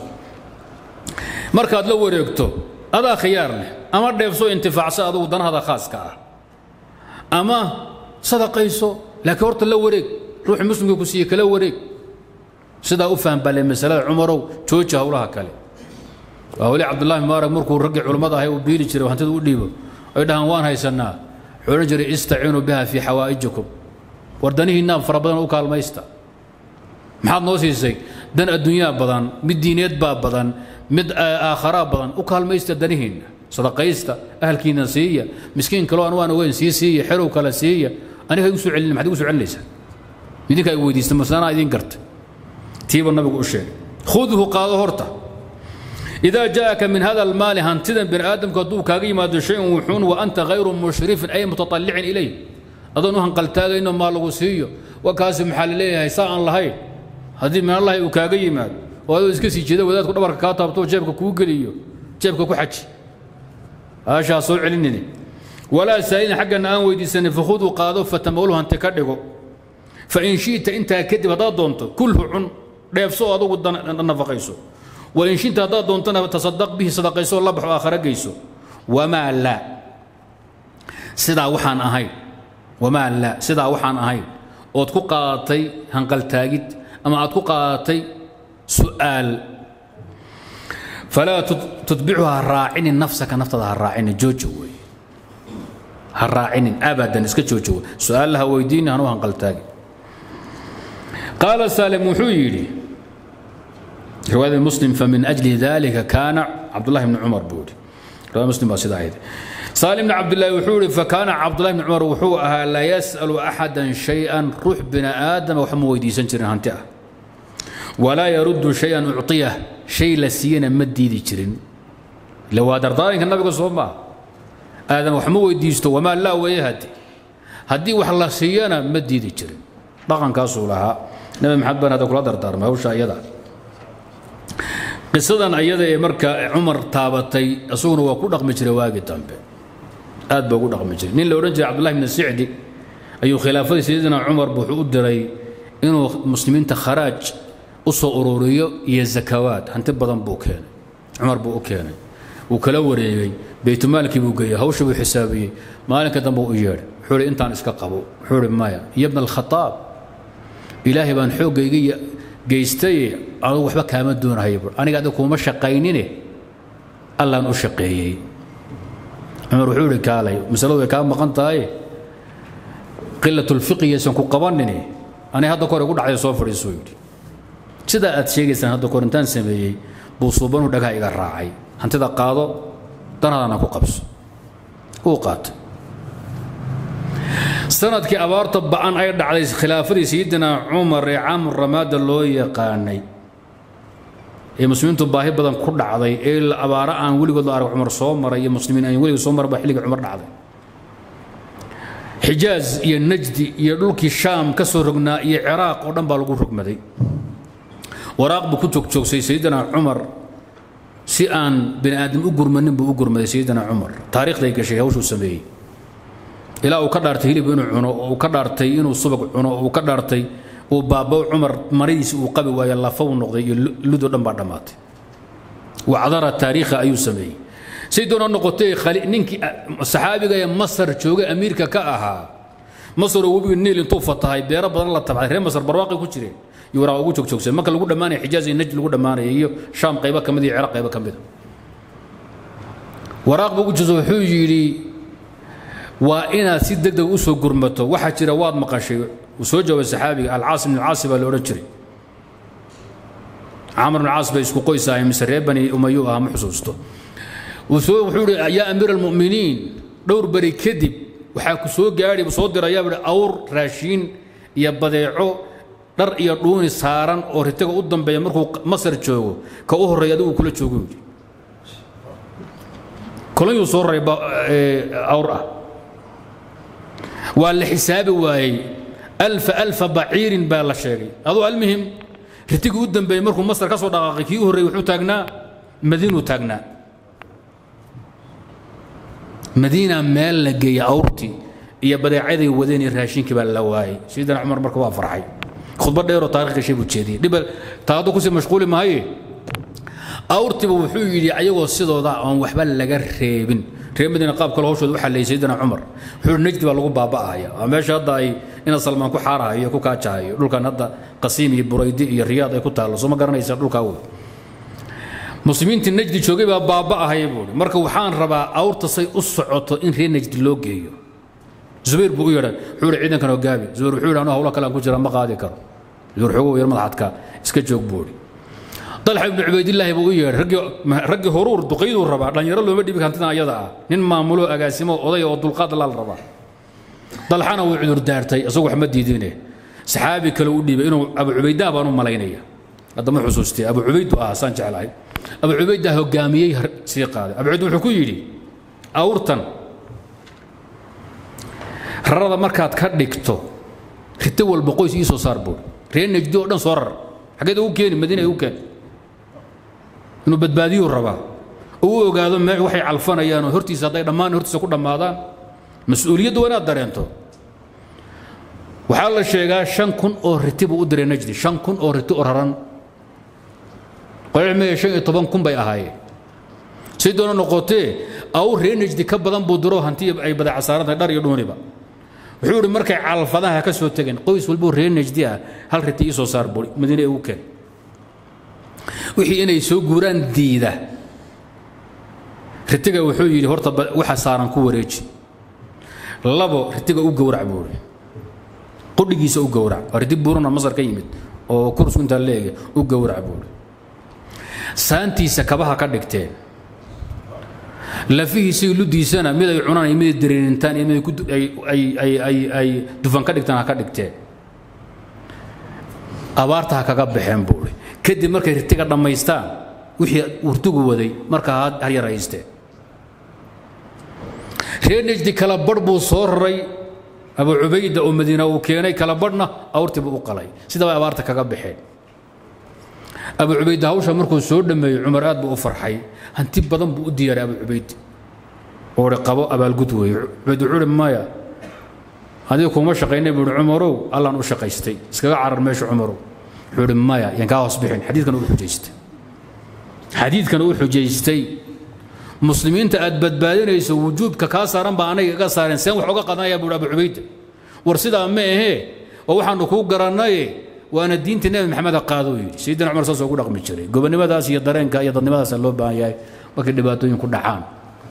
markaad la wareegto adaa khiyaar leh ama dheefso intifaacso adugu danahada khaaska ah ama sadaqayso laakiin horta la wareeg ruuxii muslimka ku siiye kala wareeg sidaa u faham bale masalada cumarow jooji howlaha kale waa weli cabdullahi mubaarag markuu raggii culummada ahay uu biili jiray hantida u dhiibo ay dhahaan waan haysannaa wuxuu odhan jiray istaciinuu biha fii xawaa'ijikum war danihiinna fara badan u kaalmaysta maxaad noo siisay dan adduunyaa badan mid diineed baa badan mid aakharaa badan u kaalmaysta danihiinna sadaqaysta ahalkiinna siiya miskiin kaloo aan waan ogeyn sii siiya xerow kale siiya aniga igu soo celin maxaad igu soo celinaysaa idinka ay weydiista masanaa idin garta tiiba nabigu u sheegay khudhu qaado horta إذا جاءك من هذا المال هنتدا بن آدم كدو كاغي ما شيء وحون وأنت غير مشرف أي متطلع إليه أظن هنقلتاغ إنه ما لغو سيو وكاسم حال ليه ساء الله هاي هذه من الله وكاغي ما وهذا اسكسي جدا وذات كل بركة كاتبتو جيبك كوغليو جيبك كوحج هاشا صوع علنني ولا سائلين حق أن أن ويدي سنة فخذوا قادوا فتمولوا أن تكدقوا فإن شئت أنت كذب هذا دونت كله عن ديفسو هذا ودنا نفقيسو وإن شئت هذا دونتنا تصدق به صدقيسو الله بحو آخر قيسو وما لا sidaa waxaan ahayn wamaa laa sidaa waxaan ahayn ood ku qaadatay hanqaltaagid ama aad ku qaadatay su'aal falaa tutbicu ha raacinin nafsaka naftada ha raacinin joojo wey ha raacinin abadan iska joojo wey su-aalla ha weydiini hanu hanqaltaagi qaala saalim wuxuu yidhi riwaayada muslim famin ajli dalika kaana cabdullahi bni cumar buu yidhi riwaayada muslim baa sidaa ahayd saalim bni cabdillahi wuxuu yidhi fakaana cabdullahi bni cumar wuxuu ahaa la yas'alu axadan shay-an ruux bini aadama wax ma weydiisan jirin hanti ah walaa yaruddu shay-an ucطiyah shay la siiyana ma diidi jirin ila waa dardaaranka nabiga soo maa aadam wax ma weydiisto wamaa laa weeye hadi haddii wax la siiyana ma diidi jirin dhaqankaasuu lahaa nabi maxamed baan hadda kula dardaarmay hawsha iyada qisadan ayada ee marka cumar taabatay isaguna waa ku dhaqmi jiray waagi dambe aad baa ugu dhaqmi jiray nin la odhan jiray cabdullahi bni sicdi ayuu khilaafadii sayidina cumar wuxuu u diray inuu muslimiinta kharaaj u soo ururiyo iyo zakawaad hanti badan buu keenay cumar buu u keenay wuu kala wareegay baytulmaalkii buu geeyey hawsha buu xisaabiyey maalinka dambe u yeedhay wuxuu hi intaan iska qabo wuxuu hi maya yabna alkhataab ilaahay baan xooggayga geystaye anugu waxba kaama doonahaya bur aniga adiga kuuma shaqaynine allaan u shaqeeyey cumar wuxuu ihi kaalay masaladu way kaa maqan tahay qilatulfiqiyaysan ku qabanine ani hadda kore igu dhacday soo fadhiisuu yidhi sidaa aad sheegaysaan hadda kore intaan sameeyey buu suubanu dhagaha iga raacay hantida qaado danadana ku qabso uu qaatay sanadkii abaarta ba'an ay dhacday khilaafadii sayidina cumar ee caamur ramaada loo yaqaanay ee muslimiintu baahi badan ku dhacday ee abaaro aan weligood la arag cumar soo maray iyo muslimiin aan weligood soo maray baa xilligii cumar dhacday xijaaz iyo najdi iyo dhulkii shaam ka soo rognaa iyo ciraaq oo dhan baa lagu rogmaday waraaq buu ku joogjoogsay sayidina cumar si aan bini aadam u gurmanin buu u gurmaday sayidina cumar taariikhday gashay hawshuu sameeyey ilaa uu ka dhaartay hilib inuu cuno oo uu ka dhaartay inuu subag cuno oo uu ka dhaartay uu baabo cumar maridiisi uu qabi waayo lafa uu noqday iyo ludoo dhan baa dhammaatay wacdara taariikha ayuu sameeyey say doona noqotay ninkii saxaabiga ee masar jooga amiirka ka ahaa masar oo webiga niil intuu fatahay beero badan la tabcay reer masar barwaaqay ku jireen iyo waraaq ugu joogjoogsan marka lagu dhammaanaya xijaaz iyo najd lagu dhammaanaya iyo shaam qaybo ka mid iyo ciraaq qaybo ka mida waraaq buu ugu joogsa wuxuu yidhi waa inaad si deg deg u soo gurmato waxaa jira waad maqashay uu soo jawaabay saxaabiga alcaas ibn alcaasi baa la odhan jiray camar ibn caas bay isku qoys ahay mise reer bani umayu ah ma xusuusto wuxuu yidhi yaa amiir almu'miniin dhowr beri kadib waxaa ku soo gaadhi soo dirayaa bui awr raashiin iyo badeeco dhar iyo dhuuni saaran oo ritaga u dambeeya markuu masar joogo ka u horreeya adigu kula joogo yidhi kolonyuu soo raray awr ah waa la xisaabi waayey alfa alfa baciirin baa la sheegay aduu almuhim ritigii u dambeeyey markuu masar ka soo dhaqaaqay kii u horreeyey wuxuu taagnaa madiinuu taagnaa madiina meel la geeyey awrtii iyo badeecaday wadeen iyo raashinkii baa la waayey sayidina cumar marka waa farxay khudbad dheeroo taarikh gashay buu jeediyey dhiba taado kusii mashquuli maaye awrtiiba wuxuu yidhi ayagoo sidooda aan waxba laga reebin reer madiina qaab kale hawshooda u xalleeyey sayidina cumar wuxuu najdi baa lagu baaba'aya waa meesha hadda ay ina salmaan ku xaarahayo ku kaajahayo dhulkan hadda qasiim iyo buraydi iyo riyaad ay ku taallo soo ma garanaysa dhulkaa wey muslimiintii najdi joogay baa baaba'ahaya buuhi marka waxaan rabaa awrta say u socoto in reer najdi loo geeyo zubayr buu u yeedhay wuxuu yidhi ciidankan hoggaami zubayr wuxuu yidhi anu hawlo kale aan ku jira ma qaadi karo zubayr xogow yar madaxadka iska joog buu yidhi dalxa ibnu cubaydillaahi buu u yeedhay raggii raggii horuur duqayduu rabaa dhallinyaro looma dhibi hantidan ayada ah nin maamulo agaasimo oday oo dulqaad laal rabaa dalxana wuu cudur daartay isagu wax ma diidine saxaabi kale u dhiibay inuu abu cubaydaa baan u malaynaya hadda ma xusuustay abu cubaydu ah saan jeclahay abu cubaydaa hoggaamiyey sii qaaday abu cubayd wuxuu ku yidhi awrtan rarada markaad ka dhigto rito walba qoys ii soo saar buur reer najdi oo dhan soo rar xaggeed ugu keeni madiina ugu keen inuu badbaadiyuu rabaa uu ogaado me waxay calfanayaan oo hortiisa hadday dhammaan hortiisa ku dhammaadaan mas-uuliyadda waa inaad dareento waxaa la sheegaa shan kun oo riti buu u diray najdi shan kun oo riti oo raran qolcmaya shan iyo toban kun bay ahaayeen si doona noqotee aw reenajdi ka badan buu diro hanti ay badeeca saarantahay dhar iyo dhuuniba wuxuu ihi markay calfadaha ka soo tegeen qoys walboo reenajdi ah hal riti ii soo saar buri madiine ugu keen wixii inay soo guuraan diida ritiga wuxuu yidhi horta waxa saaran ku wareeji labo ritiga u gowrac buu ihi qudhigiisa u gowrac waa riti buuruna masar ka yimid oo kursku intaa leege u gowrac buu ihi saantiisa kabaha ka dhigteen lafihiisii ludiisana mid ay cunaan iyo mid ay dareenintaan iyo mid ay dufan ka dhigtaan ha ka dhigteen abaarta ha kaga baxeen buu ihi kadib markay ritiga dhammaystaan wixii urtugu waday markaa ha yaraysteen reer nejdi kala badh buu soo raray abu cubayda oo madiina uu keenay kala badhna awrtii buu u qalay sidaba abaarta kaga baxeen abu cubayda hawsha markuu soo dhammeeyey cumar aad buu u farxay hanti badan buu u diyaaray abu cubayd oo hi qabo abaalgud weeye cubayd wuxuu hi maya adiga kuma shaqaynay buu hi cumarow allaan u shaqaystay iskaga carar meesha cumarow wuxuu hi maya yaan kaa hoos bixin xadiidkan uu xujaystay xadiidkan uu xujaystay muslimiinta aad badbaadinayso wujuubka kaa saaran baa anaga iga saareen seen wax uga qadanaya buu abu cubayda war sidaa ma ahee oo waxaanu kuu garannaye waana diinta nebi maxamed qaadou yidhi sayidina cumar saasoo ku dhaqmi jiray gobonnimadaas iyo dareenka iyo dadnimadaasa loo baahan yahay markay dhibaatooyinku dhacaan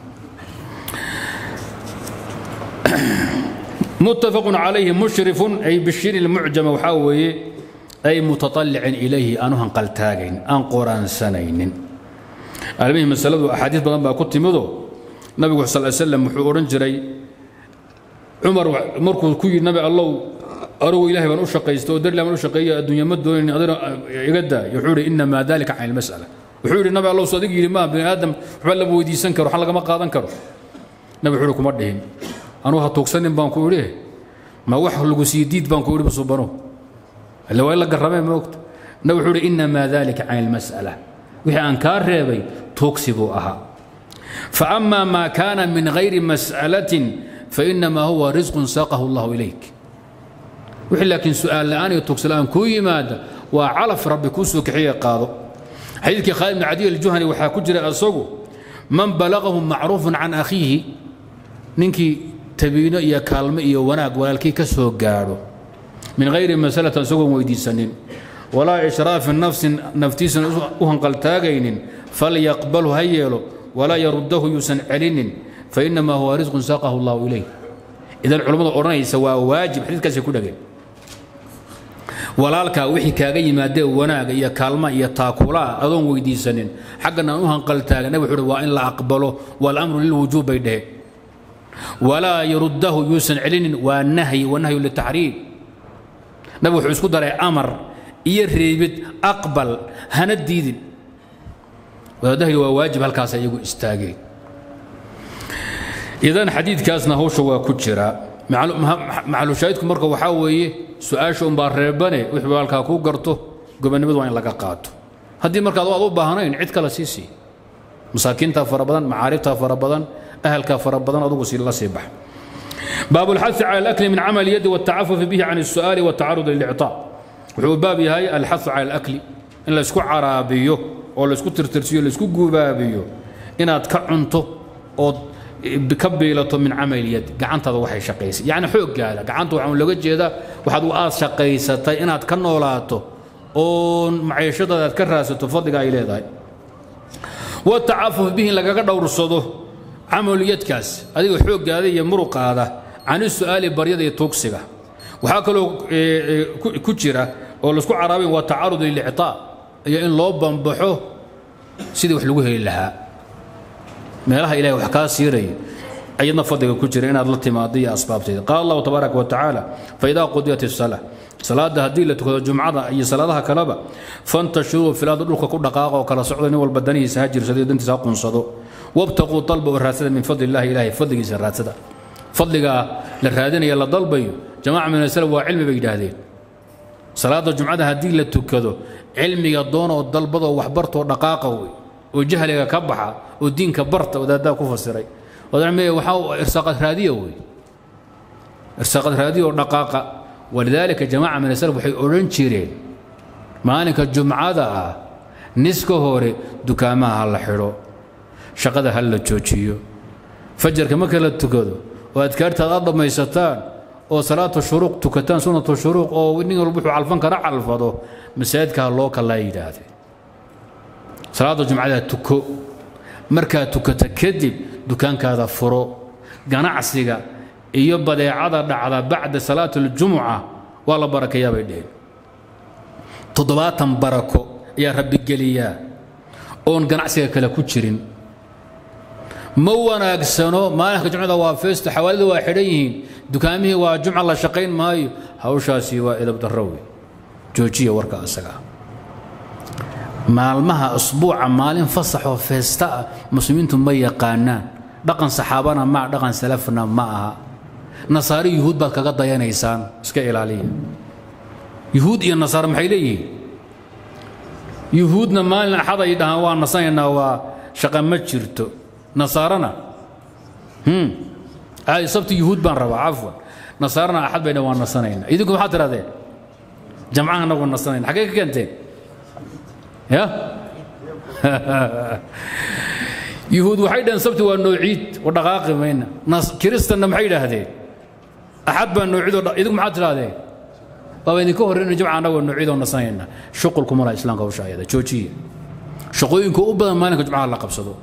متفق عليه مشرف أي بالشين المعجم وحاوي أي متطلع إليه أنه قلتاجين أن قران سنين المهم مسألة أحاديث بدن بقى كنت مدو النبي صلى الله عليه وسلم وحورن جري عمر مركو كوي النبي الله أروا إلهي من أشقيست ودر لمن أشقي الدنيا مدو إن أدر يقدا يحوري إنما ذلك عن المسألة وحوري النبي الله صديق ما بني آدم حبل أبو يدي سنكر وحلق ما قادن كرو النبي حوركم مردهن أنا هتوكسن بان كوريه ما وح لغو سيديد بان كوري بصبرو اللي وإلا قرمين موقت النبي حوري إنما ذلك عن المسألة وحي أنكار ريبي توكسبوا أها فأما ما كان من غير مسألة فإنما هو رزق ساقه الله إليك وحي لكن سؤال الآن يتوكس الآن كوي ماذا وعلف ربي كوسو كحية قاضو حديث خالد بن عدي الجهني وحا كجري أسوقه من بلغه معروف عن أخيه ننكي تبينه يا كالمة يا وناق ولكن كسو قارو من غير مسألة سوق ويدي سنين ولا إشراف النفس نفتيس وهن قلتاغين فليقبله هيلو ولا يرده يسن علين فإنما هو رزق ساقه الله إليه إذا العلماء أرني سواء واجب حديث كاسي كودغين walaalkaa wixii kaaga yimaadee wanaaga iyo kaalma iyo taakulaa adoon weydiisanin xaggana u hanqaltaaga nabi wuxuu waa in la aqbalo waalamru lilwujuub bay dheheen walaa yaruddahu yuusan celinin waa nahyi wanahyu litaxriim nabi wuxuu isku daray amar iyo reebid aqbal hana diidin wadaadahayga waa waajib halkaas iyagu istaageen idan xadiidkaasna hawsha waa ku jira maxalushaahidku marka waxaa weeye su-aasha unbaa reebane wixii halkaa kuu garto gobonnimadu waa in laga qaato haddii markaad aad u baahnayn cid kale sii sii masaakiintaa fara badan macaaribtaa fara badan ahalkaa fara badan adugu si la sii bax باب الحث على الأكل من عمل اليد والتعفف به عن السؤال والتعرض للإعطاء وحو باب هاي الحث على الأكل إن لسكو عرابيو أو لسكو ترترسيو لسكو قبابيو إن أتكعنتو أو بكبيلة من عمل اليد قعنت هذا وحي شقيس يعني حوق قال قعنت وحن لقد جيدا وحد وآس شقيسة إن أتكنولاتو أو معيشة أتكراسة فضق إلى ذاي والتعفف به لقد دور الصدو عمل اليد كاس هذه حوق هذه يمرق هذا عن السؤال بريد توكسيغا وحاكلو كجرة oo laisku caraabin waa tacarud lilicطaa iyo in loo bambaxo sidii wax lagu heli lahaa meelaha ilahay wax kaa siirayo ayadna fadliga ku jira inaad la timaado iyo asbaabteeda qaala allahu tabaaraka wa tacaala faidaa qudiyat الsala salaada haddii la tukado jumcada iyo salaadaha kaleba fantashiruu filaada dhulka ku dhaqaaqa oo kala socda nin walba danihiisa ha jirsado dantiisa ha qunsado wabtaquu dalba oo raadsada min fadli illahi ilahay fadligiisa raadsada fadligaa la raadinaya la dalbayo jamaca min asalaf waa cilmi bay yidhaahdeen salaada jumcada haddii la tukado cilmiga doonoo dalbadoo waxbartoo dhaqaaqa wey oo jahliga ka baxa oo diinka barta wadaaddaa ku fasiray waxaa irsaaqad raadiya wey irsaaqad raadiya oo dhaqaaqa walidaalika jamaaca min asalaf waxay odhan jireen maalinka jumcada ah niska hore dukaamaha ha la xidho shaqada ha la joojiyo fajarka marka la tukado oo adkaartaad aad dhammaysataan oo salaata shuruuq tukataan sunnatu shuruuq oo nin walba wuxuu calfan kara calfado masaajidkaa loo kalaa yidhaahdeen salaada jumcada tuko markaad tukata kadib dukaankaada furo ganacsiga iyo badeecada dhacda bacda salaat aljumuca waa la barakeeyaa bay dheheen toddobaatan barako ayaa rabbi geliyaa oon ganacsiga kale ku jirin ma wanaagsano maalinka jumcada waa feesto xawaalida waa xidhan yihiin dukaamihii waa jumca la shaqayn maayo hawshaasi waa edab darro wey joojiya warka asaga maalmaha asbuuca maalin fasaxoo feesta ah muslimiintu ma yaqaanaan dhaqan saxaabana maa dhaqan salafna ma aha nasaari yuhuud baad kaga dayanaysaan iska ilaaliya yuhuud iyo nasaare maxay leeyihiin yuhuudna maalin axad ay dhahaan waa nasanaynaa waa shaqa ma jirto nasaarana caadi sabti yuhuud baan rabaa cafwan nasaarana axad bay dhahan waa nasanaynaa idinku maxaad tirahdeen jamcaha annagu nasanayna xaggee ka keenteen ya yuhuud waxay dhaheen sabti waa noociid oo dhaqaaqi mayna kiristanna maxay idhaahdeen axad baa noociid oo idinku maxaad tidhahdeen baaba idinka horreyna jumca annagoo noociid oo nasanayna shuqulkuma laha islaamka hawsha ayada joojiya shaqooyinka u badan maalinka jumcaha la qabsado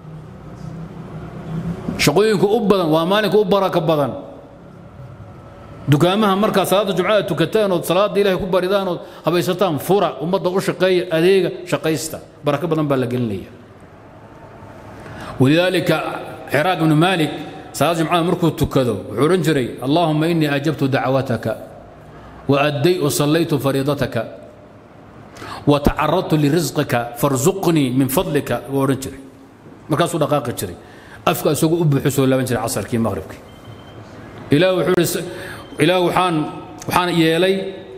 shaqooyinka u badan waa maalinka u baraka badan dukaamaha markaa salaada jumcada tukataan ood salaada ilaahay ku baridaan ood habaysataan fura ummadda u shaqeeya adeega shaqaysta barako badan baa la gelinaya walidaalika xiraaq ibnu maalik salaada jumcada markuu tukado wuxuu odhan jiray allaahuma innii ajabtu dacwataka وأدي وصليت فريضتك وتعرضت لرزقك فارزقني من فضلك ورنجري مركز دقائق جري أفكا سوق أبو حسو لا بنجري عصر كي مغربك إلى وحول إلى وحان وحان يلي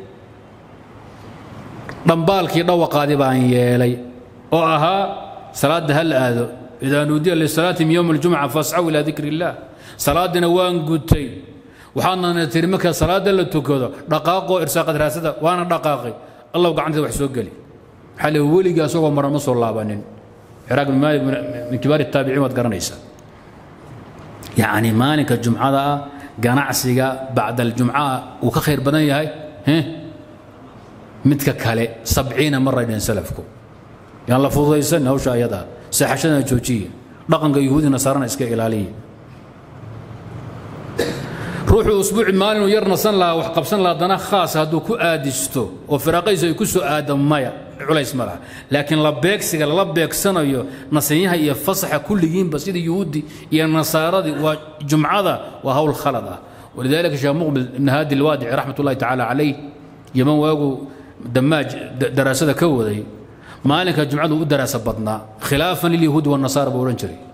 ضمبالك ضوى قادبان يلي وأها صلاة هل آذو إذا نودي للصلاة من يوم الجمعة فاسعوا إلى ذكر الله صلاة نوان قدتين waxaadna tiri marka salaada la tukado dhaqaaqoo irsaaqad raasada waana dhaqaaqay allow gacanteeda wax soo geli waxaa le weligii asagoo maran ma soo laabanin ciraaq bin maalik min kibaari taabiciin waad garanaysaa yacni maalinka jumcada ah ganacsiga bacda aljumca uu ka khayr badan yahay midka kale sabciina maray dhehen salafku yaan la fududaysan hawsha ayadaa seexashadana joojiya dhaqanka yuhuudi nasaarana iska ilaaliya ruuxuu usbuuci maalinu yar nasan lahaa wax qabsan lahaa dana khaas hadduu ku aadisto oo firaaqaysu ay ku soo aado maya culays ma laha laakiin la beegsiga lala beegsanayo nasanyaha iyo fasaxa kulligiinba sida yuhuudi iyo nasaaradii waa jumcada waa hawl khalad ah walidaalika sheekh muqbil ibn haadi alwaadici raxmat ullahi tacaala calayh yaman waagu damaaj daraasada ka waday maalinka jumcadu u daraasa badnaa khilaafan lilyahuudi wanasaara buu odhan jiray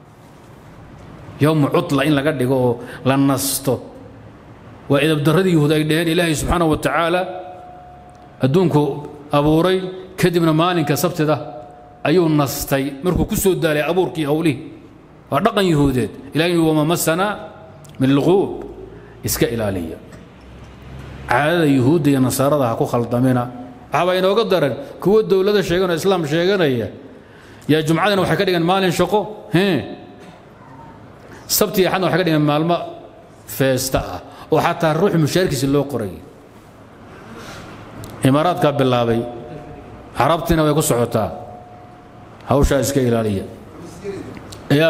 yowmu cutla in laga dhigo oo la nasto waa idabdaradii yuhuud ay dhaheen ilaahay subxaana wa tacaala adduunku abuuray kadibna maalinka sabtida ayuu nastay markuu ku soo daalay abuurkii howlihii waa dhaqan yuhuudeed ilahay wama masana min alquub iska ilaaliya caadada yuhuudda iyo nasaarada ha ku khaldamina waxaabaa inooga daran kuwo dowlada sheeganoo islaam sheeganaya yaa jumcadina waxay ka dhigeen maalin shaqo hee sabti iyo axadna waxay ka dhigeen maalmo feesta ah oo xataa ruuxu mushaarkiisi loo qoray imaaraadkaa bilaabay carabtiina way ku socotaa hawshaa iska ilaaliya ya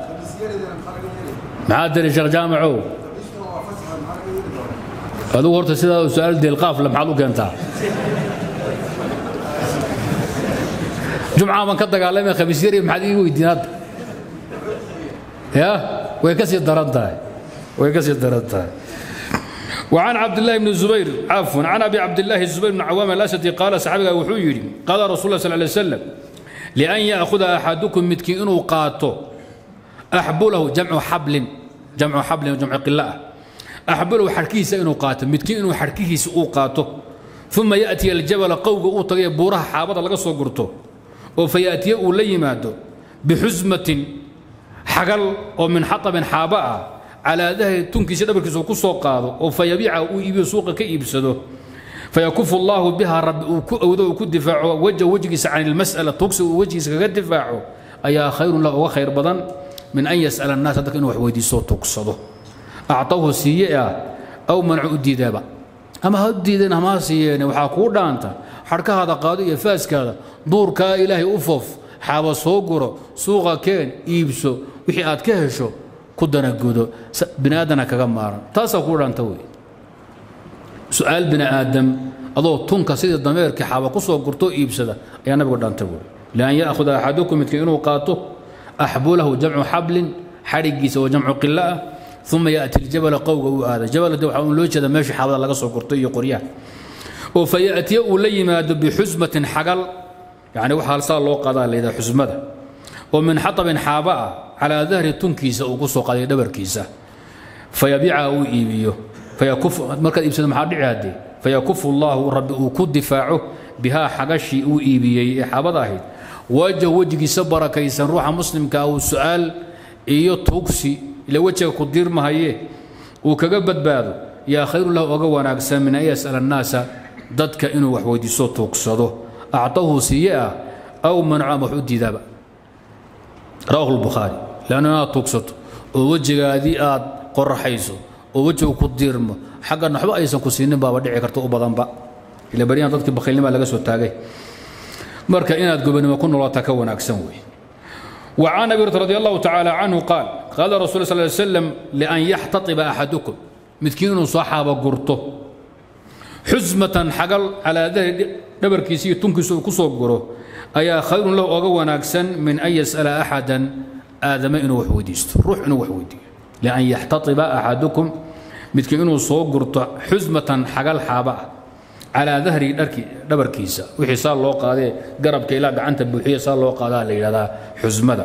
maxaa tiri sheekh jaamacow adigu horta sidaa su-aal deelqaafle maxaad u keentaa jumcaa baan ka dagaalamay khamiis yari maxaad ii weydiin hadda ya way ka sii daran tahay way ka sii daran tahay وعن عبد الله بن الزبير عفوا عن ابي عبد الله الزبير بن عوام الاسدي قال صحابي وحو يري قال رسول الله صلى الله عليه وسلم لان ياخذ احدكم متكي انه قاته احبله جمع حبل جمع حبل وجمع قلاء احبله حركيس انه قاته متكي انه حركيس او قاته ثم ياتي الجبل قوق او تغي بورها حابده لغا سو غرتو وفياتي او ليمادو بحزمه حقل ومن حطب حابه على ذهب تنكيس دبركيس ku soo qaado oo fayabiica uu iibiyo suuqa ka iibsado فيكف الله بها رب أو ku difaaco wajha wajgiisa can المسألة tugsi uu wajgiisa kaga difaaco ayaa khayr له uga khayr badan min an yas'ala annaasa dadka inuu wax weydiisto tugsado actawhu siiye ah aw manacu u diidaaba ama ha u diideen hamaa siiyeene waxaa kuu dhaanta xadhkahaada qaado iyo faaskaada duurkaa ilaahay u fof xaaba soo guro suuqa keen iibso wixii aad ka hesho ku danagudo bini aadana kaga maaran taasaa kuu dhaanta wey su-aal bini aadam adoo tunka sidii dameerkii xaaba ku soo gurtoo iibsada ayaa nabigu dhaanta wey lian ya'khuda axadukum midka inuu qaato axbulahu jamcu xablin xadhigiisa oo jamcu qilo ah uma yaأti اljabala qowga uu aada jabalade waxaa un loo jeeda meesha xaabada laga soo gurto iyo qoryaha oo fayaأtiya uu la yimaado bixusmatin xagal yani waxaa saa loo qaadaa layidhaha xusmada oo min xaطabin xaaba ah calaa dahri tunkiisa uu ku soo qaaday dhabarkiisa fayabiicaha uu iibiyo markaad iibsado maxaa dhici haddee fayakufu اllahu rabbi uu ku difaaco bihaa xagashii uu iibiyey ee xaabada ahayd wajah wejigiisa barakaysan ruuxa muslimka ah uu su'aal iyo tuugsi ila wejiga ku diirmahaye uu kaga badbaado yaa khayru lahu oga wanaagsan min an yas'ala annaasa dadka inuu wax weydiiso tuugsado actahu siiye ah aw manacu ama wax u diidaaba rawahu lbukhaari leanna inaad tuugsato oo wejigaadii aad qoraxayso oo wejigu ku diirmo xaggan waxba aysan ku siinin baaba dhici karta u badanba ila baryahan dadkii bakhiilnima laga soo taagay marka inaad gobonimo ku noolaataa ka wanaagsan wey وعن أبي رضي الله تعالى عنه قال قال رسول صلى الله عليه وسلم لأن يحتطب أحدكم متكين صحابة قرطه حزمة حقل على ذهر دبر كيسي تنكس كسو قره أيا خير له أقوى ناكسا من أن يسأل أحدا آدم إنه وحوديست روح إنه وحودي لأن يحتطب أحدكم متكين صوغرته حزمة حقل حابة على ظهر dhabarkiisa wixii saa loo qaadee garabka ilaa gacanta buuxiya saa loo qaadaa la yidhahdaa xusmada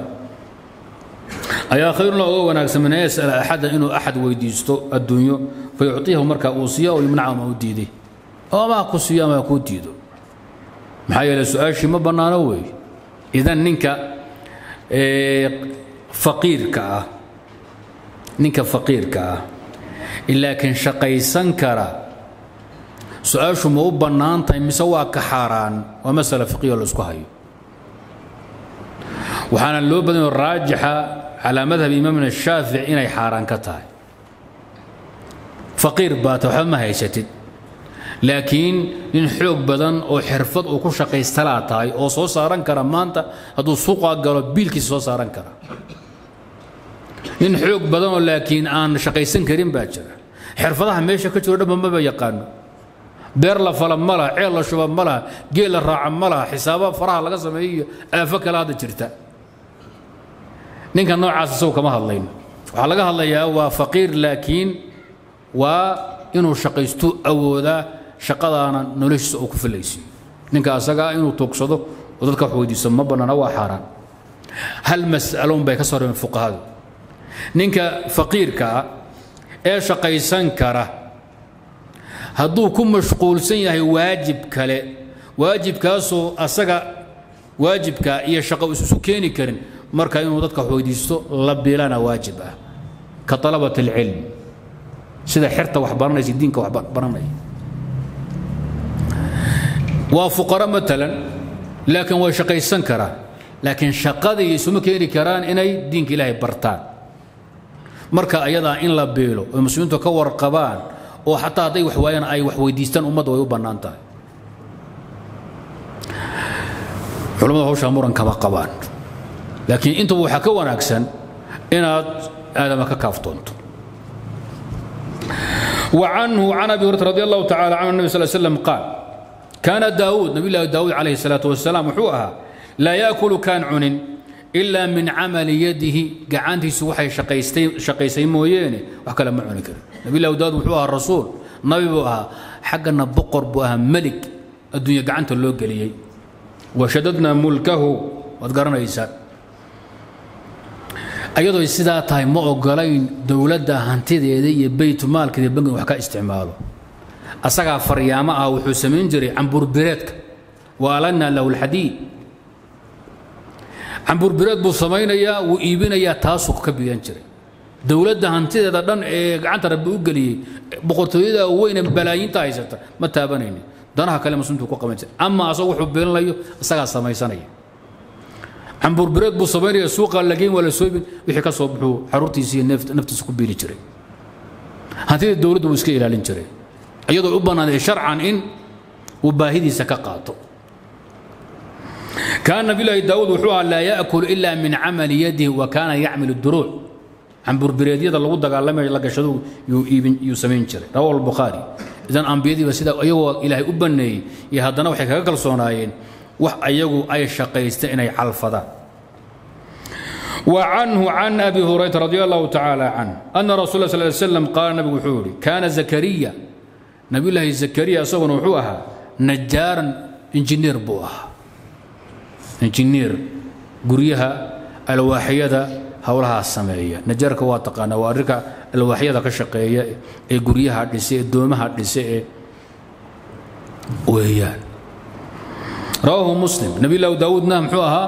ayaa khayrun la oga wanaagsan min an yas'ala axada inuu axad weydiisto adduunyo fayucطiyahu markaa uu siiya oo yumnaca ama u diiday oo ama ku siiyo ama kuu diido maxaa yeele su-aashii ma bannaano weeye idan ninka faqiirka ah ninka faqiirka ah laakiin shaqaysan kara su-aashu ma u bannaan tahay mise waa ka xaaraan waa masala fiqiyo la isku hayo waxaana loo badanyao raajixa calaa madhab imaamina shaafici inay xaaraan ka tahay faqiir baata waxba ma haysatid laakiin nin xoog badan oo xirfad uu ku shaqaystalaa tahay oo soo saaran kara maanta hadduu suuqa galo biilkiisa soo saaran kara nin xoog badan oo laakiin aan shaqaysan karin baa jira xirfadaha meesha ka jiro dhanba maba yaqaano beer la fala ma laha ceel la shuba ma laha geel la raaca ma laha xisaaba faraha laga sameeyo iyo aafo kale hadda jirta ninka noocaas isagu kama hadlayno waxaa laga hadlayaa waa faqiir laakiin waa inuu shaqaystu awoodaa shaqadaana noloshiisa uu ku filaysiyo ninka asagaa inuu tuugsado oo dadka wax weydiiso ma bannaana waa xaaraan hal mas'alo un bay ka soo reebeen fuqahadu ninka faqiirka ah ee shaqaysan kara hadduu ku mashquulsan yahay waajib kale waajibkaasoo asaga waajibka iyo shaqo isusu keeni karin marka inuu dadka wax weydiisto la bilana waajib ah ka talabat alcilm sida xerta wax baranaysa diinka wax baranaya waa fuqaro matalan laakiin way shaqaysan karaan laakiin shaqadii isuma keeni karaan inay diinka ilaahay bartaan marka ayadaa in la beelo oy muslimiintu ka warqabaan oo xataa hadday wax waayaan ay wax weydiistaan ummadda way u bannaan tahay culamada hawshaa muran kama qabaan laakiin intuba waxaa ka wanaagsan inaad aadama ka kaaftoonto وعنه عن ابي هريره رضي الله تعالى عنه النبي صلى الله عليه وسلم قال كان داود نبي الله داود عليه الصلاه والسلام وحوها لا ياكل كان عنن إلا من عمل يده قعنتي سوحي شقيستي شقيسي مويني وحكى لما عنك نبي الله داود وحوها الرسول نبي بوها حقنا بقر بوها ملك الدنيا قعنت اللو قليي وشددنا ملكه وذكرنا إيسان ayadoo sidaa tahay ma ogolayn dowladda hantideeda iyo baytmaalkeeda bangiga wax ka isticmaalo asagaa faryaamo ah wuxuu samayn jiray camburbireedka waalanna lahu lxadiid camburbireed buu samaynayaa wuu iibinayaa taasuu ka biyan jiray dowladda hantideeda dhan ee gacanta rabbi u geliyey boqortooyada weyne balaayiinta haysata ma taabanayni danaha kale muslimtu ku qaban jiray ama asagu wuxuu biilinayo isagaa samaysanaya cambuurbireed buu samaynaya suuqa la geyn waa la soobin wixii ka soo buxuu xaruurtiisa iyo naftiisa ku biili jiray hantida dowladdu wuu iska ilaalin jiray iyadoo u bannaaday sharcan in uu baahidiisa ka qaato كان نبي الله داود وحوها لا يأكل إلا من عمل يده وكان يعمل الدروع عن بربريدية الله قد قال لما لقى شدو يسمين جري رواه البخاري إذا أنبيدي وسيدا أيوة إلهي أبني يهدنا وحي كاكل صونايين وح أيوة أي شقيستين أي حلفظة وعنه عن أبي هريرة رضي الله تعالى عنه أن رسول الله صلى الله عليه وسلم قال نبي وحوري كان زكريا نبي الله زكريا سوى وحوها نجارا انجنير بوها injineer guryaha alwaaxyada howlahaas sameeya najaarka waa taqaanaa waa arrinka alwaaxyada ka shaqeeya ee guryaha dhise ee doomaha dhise ee weeyaan rawaahu muslim nabi laahu daawuudna muxuu ahaa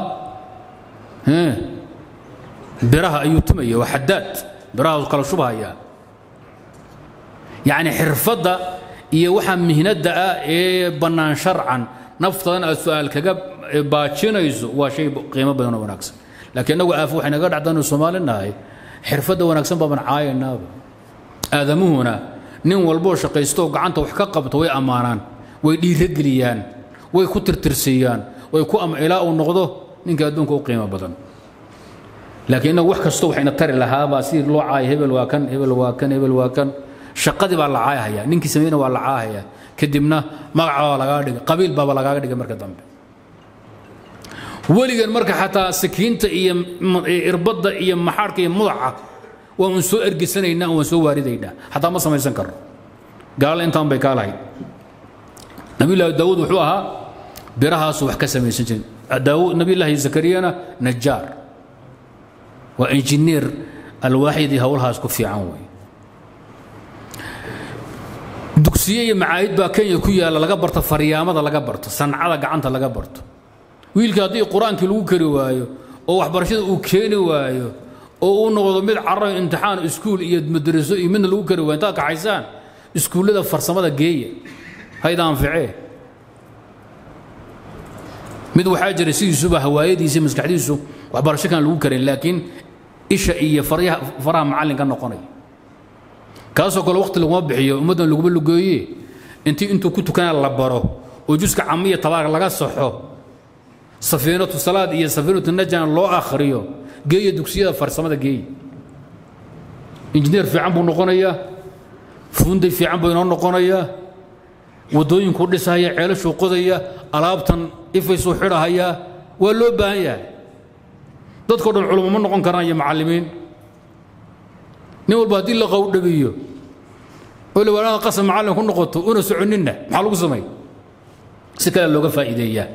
biraha ayuu tumaya waa xadaad biraha kala shubhaya yacni xirfadda iyo waxa mihnadda ah ee bannaan sharcan naftadan aad su-aal kaga baajinayso waa shay qiimo badan oo wanaagsan laakiin inagu aaf waxay naga dhacdaan soomaali nahay xirfadda wanaagsan baaban caayanaaba aadamuhuna nin walboo shaqaystooo gacanta wax ka qabto way ammaanaan way dhiirageliyaan way ku tirtirsiiyaan way ku ilaa uu noqdo ninka adduunka u qiimo badan laakiin inagu wax kasto waxayna tari lahaabaa sidii loo caaya hebel waa kan hebel waa kan hebel waa kan shaqadii baa la caayahaya ninkii sameeyna waa la caayahaya kadibna magaca baa lagaaga dhigay qabiil baaba lagaaga dhigay marka dambe weligan marka xataa sakiinta iyo irbadda iyo maxaarhka iyo mudaca waan un soo ergesanaynaa waan soo waaridaynaa xataa ma samaysan karno gaala intaan bay kaa lahayd nabiyullaahi daawuud wuxuu ahaa birahaasu wax ka samaysan jirin nabiyullaahi zakariyana najaar waa injineer alwaaxidii howlahaas ku fiican wey dugsiye iyo macaahid baa kenya ku yaalla laga barto faryaamada laga barto sancada gacanta laga barto wiilka haddii qur-aankii lagu kari waayo oo waxbarashada uu keeni waayo oo uu noqdo mid carro imtixaan iskuul iyo madraso iyo midna lagu kari waayo intaad kaxaysaan iskuullada farsamada geeya hayda anficee mid waxaa jira sidiisuba hawaayadiisa maskaxdiisu waxbarasho kan lagu karin laakiin isha iyo faraha macallinka noqonaya kaasoo kale waqti laguma bixiyo ummaddan laguma lugeeye intii intuu ku tukanaa la baro oo juska camiya tabaarka laga saxo safiinatu salaad iyo safiinatu najan loo akhriyo geeya dugsiyada farsamada geeya injineer fiican buu noqonayaa funday fiican buu inoo noqonayaa waddooyinkuu dhisahaya ceelashuu qodaya alaabtan ifaysuu xidhahayaa waa loo baahan yahay dadkao dhan culummo ma noqon karaan iyo macallimiin nin walba haddii la qowdhabiyo oo lawaanaada qasab macallin ku noqoto una soconinna maxaa lagu samay si kale looga faa'iideeyaa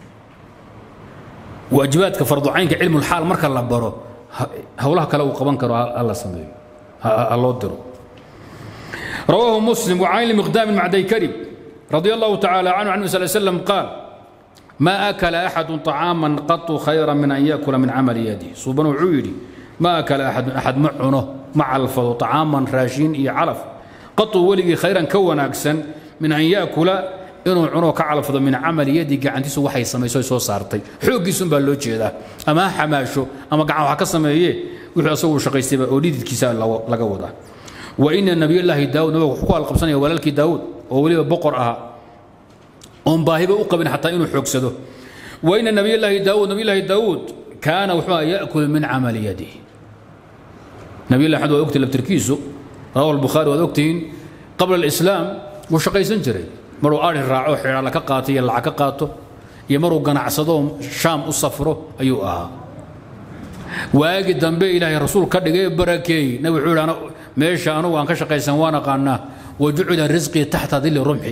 waajibaadka farducaynka cilmulxaal marka la baro howlaha kale uu qaban karo hala sameeyo ha loo diro رواه مسلم وعن المقدام مع ديكرب رضي الله تعالى عنه عن النبي صلى الله عليه وسلم قال ما أكل أحد طعاما قط خيرا من أن يأكل من عمل يده صوبنا عيري ما أكل أحد أحد معونه مع الفضل طعاما راشين إي علف قط ولي خيرا كون أكسن من أن يأكل inuu cuno ka calafdo min camali yadi gacantiisu waxay samayso soo saartay xooggiisun baa loo jeedaa ama ha xamaasho ama gacan wax ka sameeye wuxuu asagu shaqaystayba oo dhididkiisa laga wadaa wa ina nabiyullaahi daawud nabiga wuxuu ku halqabsanaya walaalkii daawud oo weliba boqor ahaa oon baahiba u qabin xataa inuu xoogsado wa ina nabiyullaahi daawud nabiyullaahi daawud kaana wuxuu yaakulu min camali yadihi nabiyullahi axmed waa ogtihin laftirkiisu rawahu albukhaari waad ogtihiin qabla alislaam wuu shaqaysan jiray maruu ari raaco xidhaala ka qaato iyo lacag ka qaato iyo maruu ganacsadoo shaam u safro ayuu ahaa waagi dambe ilaahay rasuul ka dhigay barakeey nabi wuxuu yidhi meesha anugu aan ka shaqaysan waan aqaanaa wa jucila risqii taxta dilli rumxi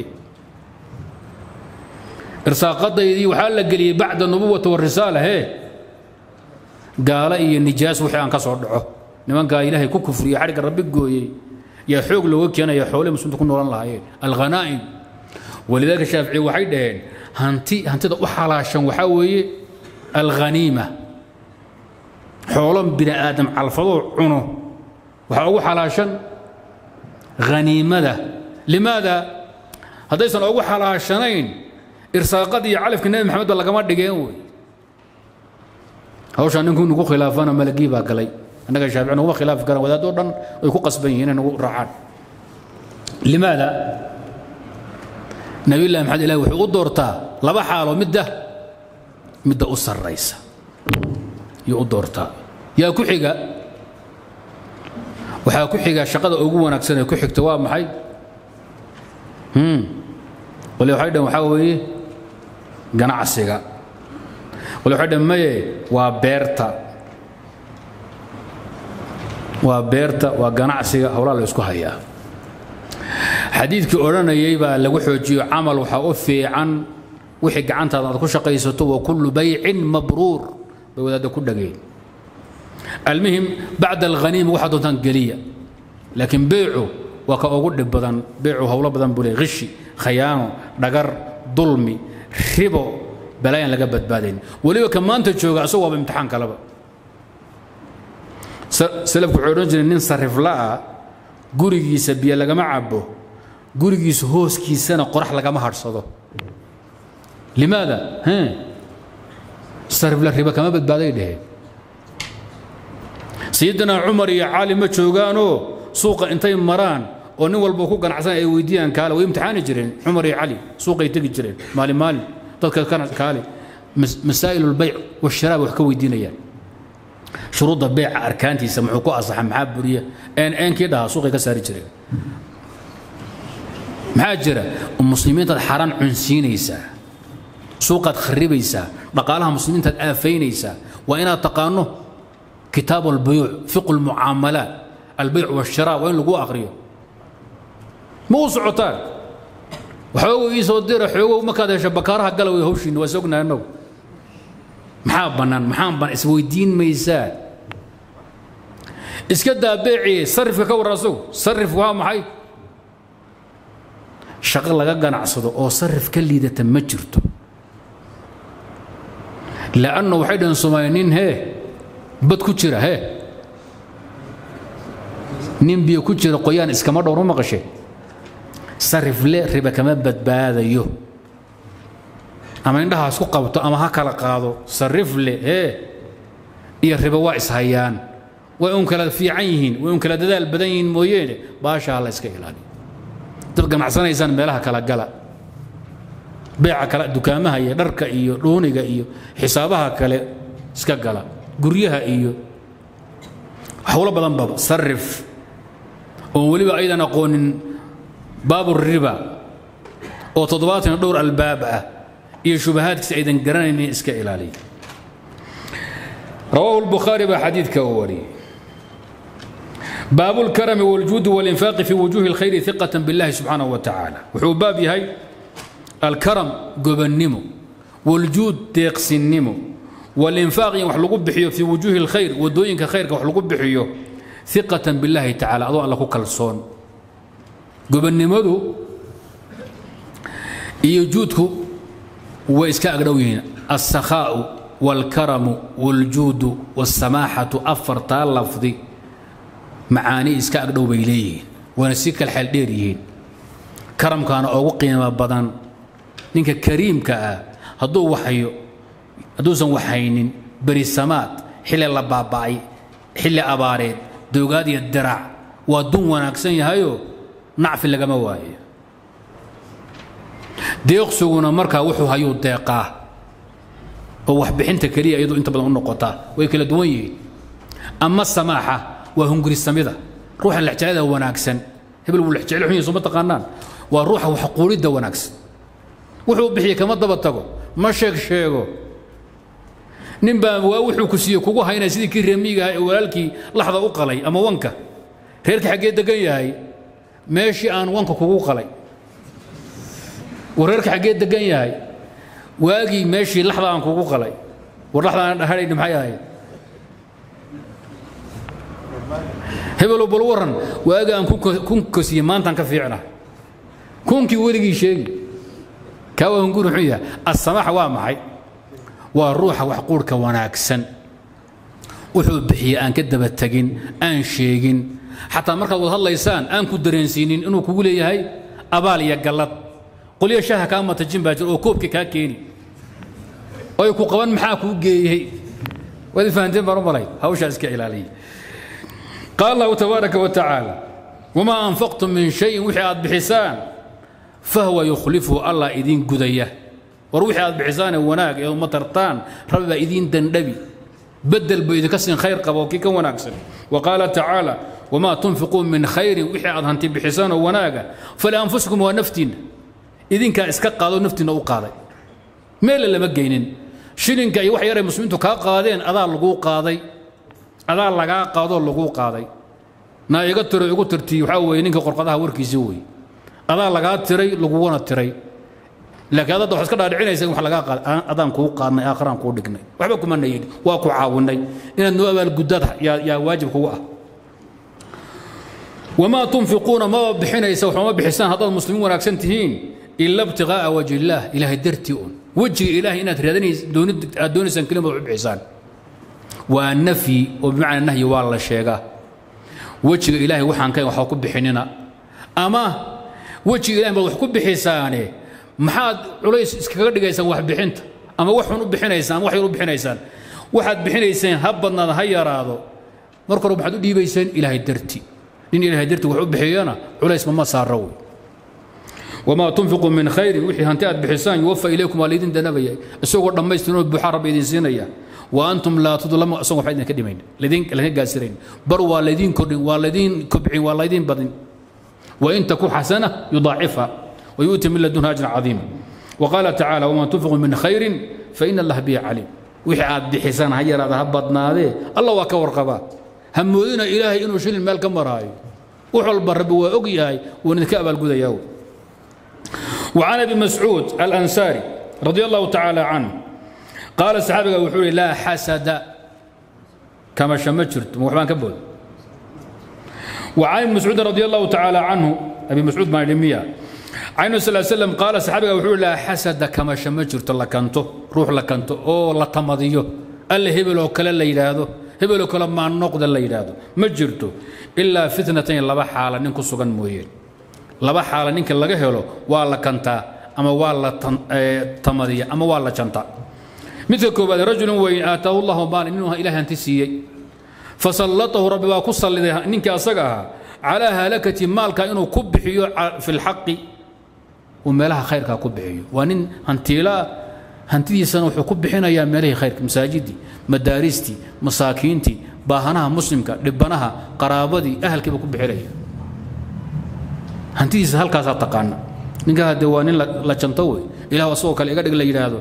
irsaaqadaydii waxaa la geliyey bacda nubuwati warisaala hee gaala iyo nijaas wixii aan ka soo dhaco nimankaa ilaahay ku kufriye xadhigga rabbi gooyey yaa xoog looga keenaya xoolihii muslimiinta ku noolan lahaayeen alghanaa'im walidaalika shaafici waxay dhaheen hanti hantida u xalaashan waxaa weeye alghaniima xoolo bini aadam calfadoo cuno waxaa ugu xalaashan haniimada limaada haddaysan ugu xalaashanayn irsaaqadii iyo calafkii nebi maxamed ba lagama dhigeen wey hawshaa ninkuu nagu khilaafana malagii baa galay annaga shaafici naguma khilaafi karaan wadaadoo dhan way ku qasban yihiin inay nagu raacaan limaada nabiyullahi maxamed ilahi wuxuu u doortaa laba xaalo midda midda u sarraysa yuu u doortaa yaa ku xiga waxaa ku xiga shaqada ugu wanaagsan ee ku xigta waa maxay wali waxay dhan waxaa weeye ganacsiga wali waxay dhan maye waa beerta waa beerta waa ganacsiga howlaa la isku hayaa xadiidkii odhanayay baa lagu xoojiyo camal waxaa u fiican wixii gacantaada aad ku shaqaysato wa kullu baycin mabruur bay wadaadda ku dhageen almuhim bacda alghaniima waxaa doontaan geliya laakiin beycu waa ka ugu dhib badan beycu howlo badan buu leey khishi khayaano dhagar dulmi ribo balaayaan laga badbaadayn weliba ka maanta jooga asagoo waaba imtixaan kaleba salafku wuxuu odhan jiray nin sarifla'a gurigiisa biyo lagama cabo gurigiisa hooskiisana qorax lagama hadhsado limaada sarifla riba kama badbaaday dheheen sayidina cumar iyo cali ma joogaanoo suuqa intay maraan oo nin walba ku ganacsan ay weydiiyaan kaale way imtixaani jireen cumar iyo cali suuqay tegi jireen maalin maalin dadka kaale masaa'il lbayc washiraab wax ka weydiinayaan shuruudda beeca arkaantiisa muxuu ku asaxa maxaa buriya een eenkii dhahaa suuqay ka saari jireen maxaa jira muslimiintaad xaaraan cunsiinaysaa suuqaad kharibaysaa dhaqaalaha muslimiintaad aafaynaysaa waa inaad taqaano kitaab albuyuuc fiqu lmucaamalaat albayc washiraa waa in lagu aqriyo ma u socotaan waxoogow ii soo dira xoogow markaad hesho bakaaraha galaway hawshiinna waa sognahay annagu maxaa bannaan maxaan bannaan isweydiin maysaa iska daa beeciye sarifka ka warran asagu sarif waa maxay shaqo laga ganacsado oo sarif ka liidata ma jirto lanno waxay dhaheen soomaaliya nin hee bad ku jira hee nin biyo ku jira qoyaan iskama dhowr ma maqashe sarifle riba kama badbaadayo ama indhaha isku qabto ama ha kala qaado sarifle hee iyo riba waa ishayaan way un kala fiican yihiin way un kala dadaal badan yihiin mooyeene baashaa la iska ilaaliyo dad ganacsanaysaan meelaha kala gala beeca kale dukaamaha iyo dharka iyo dhuuniga iyo xisaabaha kale iska gala guryaha iyo howlo badan baba sarif oon weliba aydan aqoonin baaburiba oo toddobaatan dhowr albaab ah iyo shubahaadkiisa aydan garanaynin iska ilaaliya رواه البخاري بحديث كوري باب الكرم والجود والإنفاق في وجوه الخير ثقة بالله سبحانه وتعالى وحباب هاي الكرم قبنمو والجود تيقسنمو والإنفاق وحلقوا بحيو في وجوه الخير ودوينك خير وحلقوا بحيو ثقة بالله تعالى أضوء الله كالصون قبنمو يجودك وإسكاء قدوين السخاء والكرم والجود والسماحة أفرتا لفظي معاني إسكاء قدو بيليه ونسيك الحال ديريين كرم كان أوغو قيمة بدن نينك كريم كا هدو وحيو هدو سن وحينين بري السمات حلي لباباي حلي أباريد دوغادي الدرع ودون وناكسن يهيو نعف اللي قمواي ديقسونا مركا وحو هيو ديقاه oo waxbixinta keliya iyadu inta badan u noqotaa way kala duwan yihiin ama samaaxa waa hungurisamida ruuxa lexjeclada wanaagsan hebel wuu lexjecel xun yahay soo ma taqaanaan waa ruuxa wax quulidda wanaagsan wuxuu bixiye kama daba tago ma sheeg sheego nin baa waa wuxuu ku siiye kugu haynaya sidii kii reemiga ee walaalkii laxda u qalay ama wanka reerka xaggee degan yahay meeshii aan wanka kugu qalay war reerka xaggee degan yahay waagii meeshii laxda aan kugu qalay war laxda aan dhahanayni maxay ahayd hebelow bal warran waagii aan kun kosiye maantaan ka fiicna kunkii weligii sheegi kaa waa hunguri muxuu yahay asamaxa waa maxay waa ruuxa wax quurhka wanaagsan wuxuu bixiye aan ka daba tegin aan sheegin xataa markaad wad hadlaysaan aan ku dareensiinin inuu kugu leeyahay abaal iyo gallad qolyo shaaha kaa matajin baa jira oo koobka kaa keeni oy ku qaban maxaa kuu geeyey waad fahanteen baan u malay hawshaa iska ilaaliya qaal allahu tabaaraka wa tacaala wamaa anfaqtum min shayin wixii aad bixisaan fahwa yukhlifuhu allah idiin gudaya war wixii aad bixisaane wanaag ee uma tartaan rabbi baa idiin dandhabi bedel buu idinka siin khayr qaba oo kii ka wanaagsan wa qaala tacaala wamaa tunfiquu min khayrin wixii aad hanti bixisaan oo wanaaga falianfusikum waa naftiinna idinkaa iska qaadoo naftiinna u qaaday meelle lama geynin shilinka iyo wax yaray muslimiintu kaa qaadeen adaa laguu qaaday adaa lagaa qaadoo laguu qaaday naa iga tiro igu tirtii waxaa weeye ninka qorqadaha warkiisii weeye adaa lagaa tiray laguguna tiray laakiin adada waxaad iska dhaadhicinaysa in wax lagaa qaaday adaan kuu qaadnay aakharaan kuu dhignay waxba kuma nayidhi waa ku caawinay inaad noo abaalguddaad yaa yaa waajib kugu ah wamaa tunfiquuna maba bixinaysa waxuma bixisaan haddaad muslimiin wanaagsan tihiin ila ibtiqaa'a wajhi illaah ilaahay dartii un wejiga ilaahay inaad raadinays doonid aad doonaysaan kelima u bixisaan waa nafyi oo bimacnaa nahyi waa la sheegaa wejiga ilaahay waxaan kayn waxba ku bixinina ama wejiga ilahay baad wax ku bixisaane maxaad culays iskaga dhigaysaan wax bixinta ama wax xun u bixinaysaan ama wax yar u bixinaysaan waxaad bixinayseen ha badnaada ha yaraado marka hore maxaad u dhiibayseen ilaahay darti nin ilaahay darti wax u bixiyana culays mama saara wey wamaa tunfiqu min khayrin wixii hanti aad bixisaan yuwafa ilaykum waa laydin danabaya isagoo dhammaystirnoo buuxaa rabbi idin siinaya wa antum laa tudlamu isagoo waxba idinka dhimayn laydin laga gaasirayn bar waa laydin kordhin waa laydin kobcin waa laydin badin wain taku xasana yudaacifha ويؤتي من لدنها أجرا عظيما وقال تعالى وما تنفقوا من خير فإن الله به عليم وحي عاد بحسان هيا هذا هبطنا هذه الله وكور قبا همودنا إلهي إنه شيل المال كم راي وحول برب وأقياي ونكأب القذى يوم وعن ابي مسعود الأنصاري رضي الله تعالى عنه قال الصحابة وحولي لا حسد كما شمجرت وحبان كبول وعن ابن مسعود رضي الله تعالى عنه أبي مسعود ما يلمية عن صلى الله عليه وسلم قال صحابي وحول لا حسد كما شمجرت لكنته روح لكنته او لا تمضيه اللي هبل وكلا لا يراهدو هبل وكلا ما نقد لا يراهدو ما جرتو الا فتنتين لبا حاله نinku sugan mooyeen laba xaala ninka laga helo waa la kantaa ama waa la tamadiya ama waa la janta midka koobaad rajulun weyn aataahu allahu maal inuu ilaahay hanti siiyey fasallatahu rabbi baa ku salliday ninkii asaga ahaa calaa halakati maalka inuu ku bixiyo fi lxaqi uu meelaha khayrkaa ku bixiyo waa nin hantiilaa hantidiisana wuxuu ku bixinayaa meelihii khayrka masaajidii madaaristii masaakiintii baahanaha muslimka dhibanaha qaraabadii ahalkiiba ku bixinaya hantidiisa halkaasaa taqaana ninkaa hadee waa nin la janto wey ilah asagoo kale iga dhig la yidhaahdo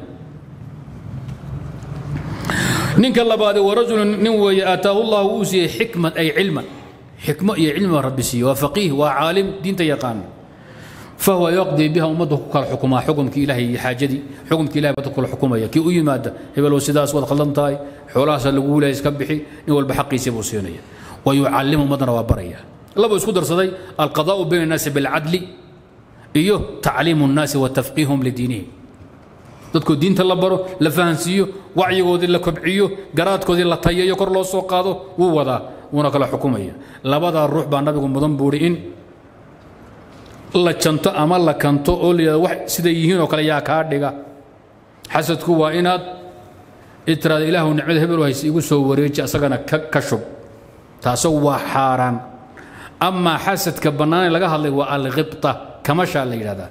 ninka labaade wa rajulun nin weeye aataahu llahu uu siiyey xikman ay cilman xikmo iyo cilmi baa rabbi siiyey waa faqiih waa caalim diinta yaqaana فهو يقضي بها أمده كل حكمها حكم كي إلهي حاجدي حكم كي إلهي بدك كل حكومة كي أي مادة هبل وسداس ودخلنتاي حولاس اللي يسكبحي نول بحقي سيبو سينية ويعلمهم مدن وبرية الله بيسكو درسدي القضاء بين الناس بالعدل إيوه تعليم الناس وتفقيهم لدينهم dadku diinta la baro la fahansiiyo wacyigoodii la kobciyo garaadkoodii la tayayo kor loo soo qaado wuu wadaa wuuna kala xukumaya labadaa ruux baa nabigu mudan buuri in la janto ama la kanto oo layidhahdo wax siday yihiin oo kale yaa kaa dhiga xasadku waa inaad itiraada ilaahu nicmada hebel hayse igu soo wareeji asagana ka ka shub taasagu waa xaaraan amaa xasadka bannaane laga hadlay waa alkhibta kamashaa la yidhahdaa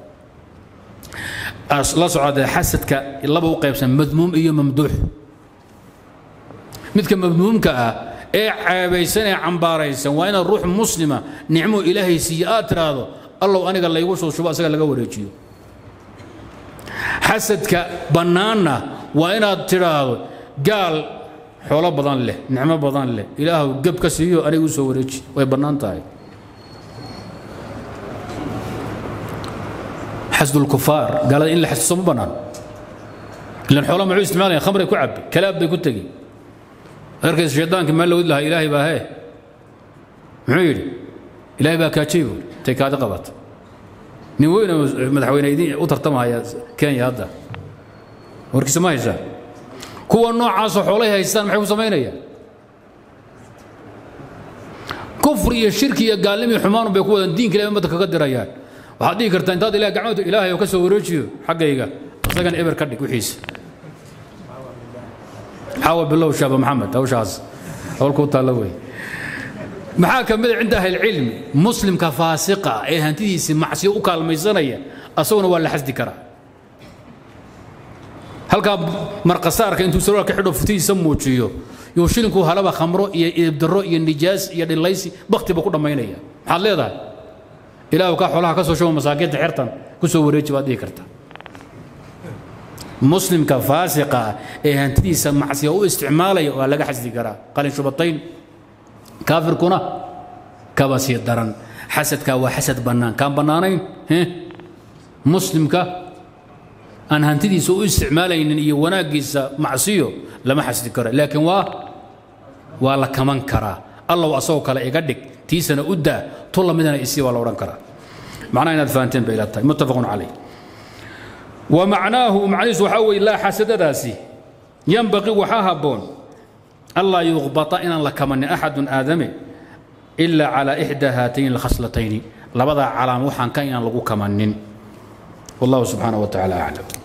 la socodee xasadka laba u qaybsan madmuum iyo mamduux midka madmuumka ah ee ceebaysan ee cambaaraysan waa inaad ruux muslima nicmo ilaahay siiye aad tiraahdo allow aniga laygu soo shubo asaga laga wareejiyo xasadka bannaanna waa inaad tidhaahdo gaal xoolo badan leh nicmo badan leh ilaahu geb ka siiyo aniga u soo wareeji way bannaan tahay xasd الكفار قال إن لحسد صم بنان لأن حولهم معو استعمالين خمر يكو عبي كلاب بيكو تقي أركز الشيطان كما لو لها إلهي با هي معير إلهي با كاتشيو تيك هذا قبط نوين مدحوين ايدين وترتمها يا كان يا هذا وركز ما يسا كوا نوع عاصو حوليها يستان محيو سمينيا كفر يا شرك يا قالمي حمان بيكو دين كلام ما تكقدر اياه waxaad dhihi kartaa intaad ilaah gacmooda ilaahay oo ka soo wareejiyo xaggayga isagana eber ka dhig wixiisa maxaa bilow shaaba maxamed hawshaas howlkuu taalla wey maxaa ka mid a cinda ahlilcilmi muslimka faasiqa ee hantidiisii macsiyo u kaalmaysanaya asaguna waa la xasdi karaa halkaa marqasaarka intuu sarwaalka xidho futihiisa muujiyo yuu shilinku halaba khamro iyo idibdarro iyo nijaas iyo dhilaysi baktiba ku dhammaynaya maxaad leedahay ilaahu kaa xoolaha ka soo shubo masaakiinta xertan ku soo wareeji baad dhihi karta muslimka faasiqa ee hantidiisa macsiya u isticmaalaya waa laga xasdi karaa qalin shubatayn kaafirkuna kaba sii daran xasadkaa waa xasad bannaan kaan bannaanayn muslimka aan hantidiisa u isticmaalaynin iyo wanaaggiisa macsiyo lama xasdi karo laakiin waa waa la kaman karaa allow asagoo kale iga dhig tiisana u daa tu lamidana isii waa la odhan karaa macnaha inaad fahanteen bay ila tahay muttafaqun calayh wa macnaahu macnihiisu waxaa weeye laa xasadadaasi yanbaqii waxaa habboon allaa yuqbata inaan la kamanin axadun aadame ilaa calaa ixdaa haatayn alkhaslatayni labadaa calaam waxaan ka inaan lagu kamanin wallahu subxaanaه wa tacaala aclam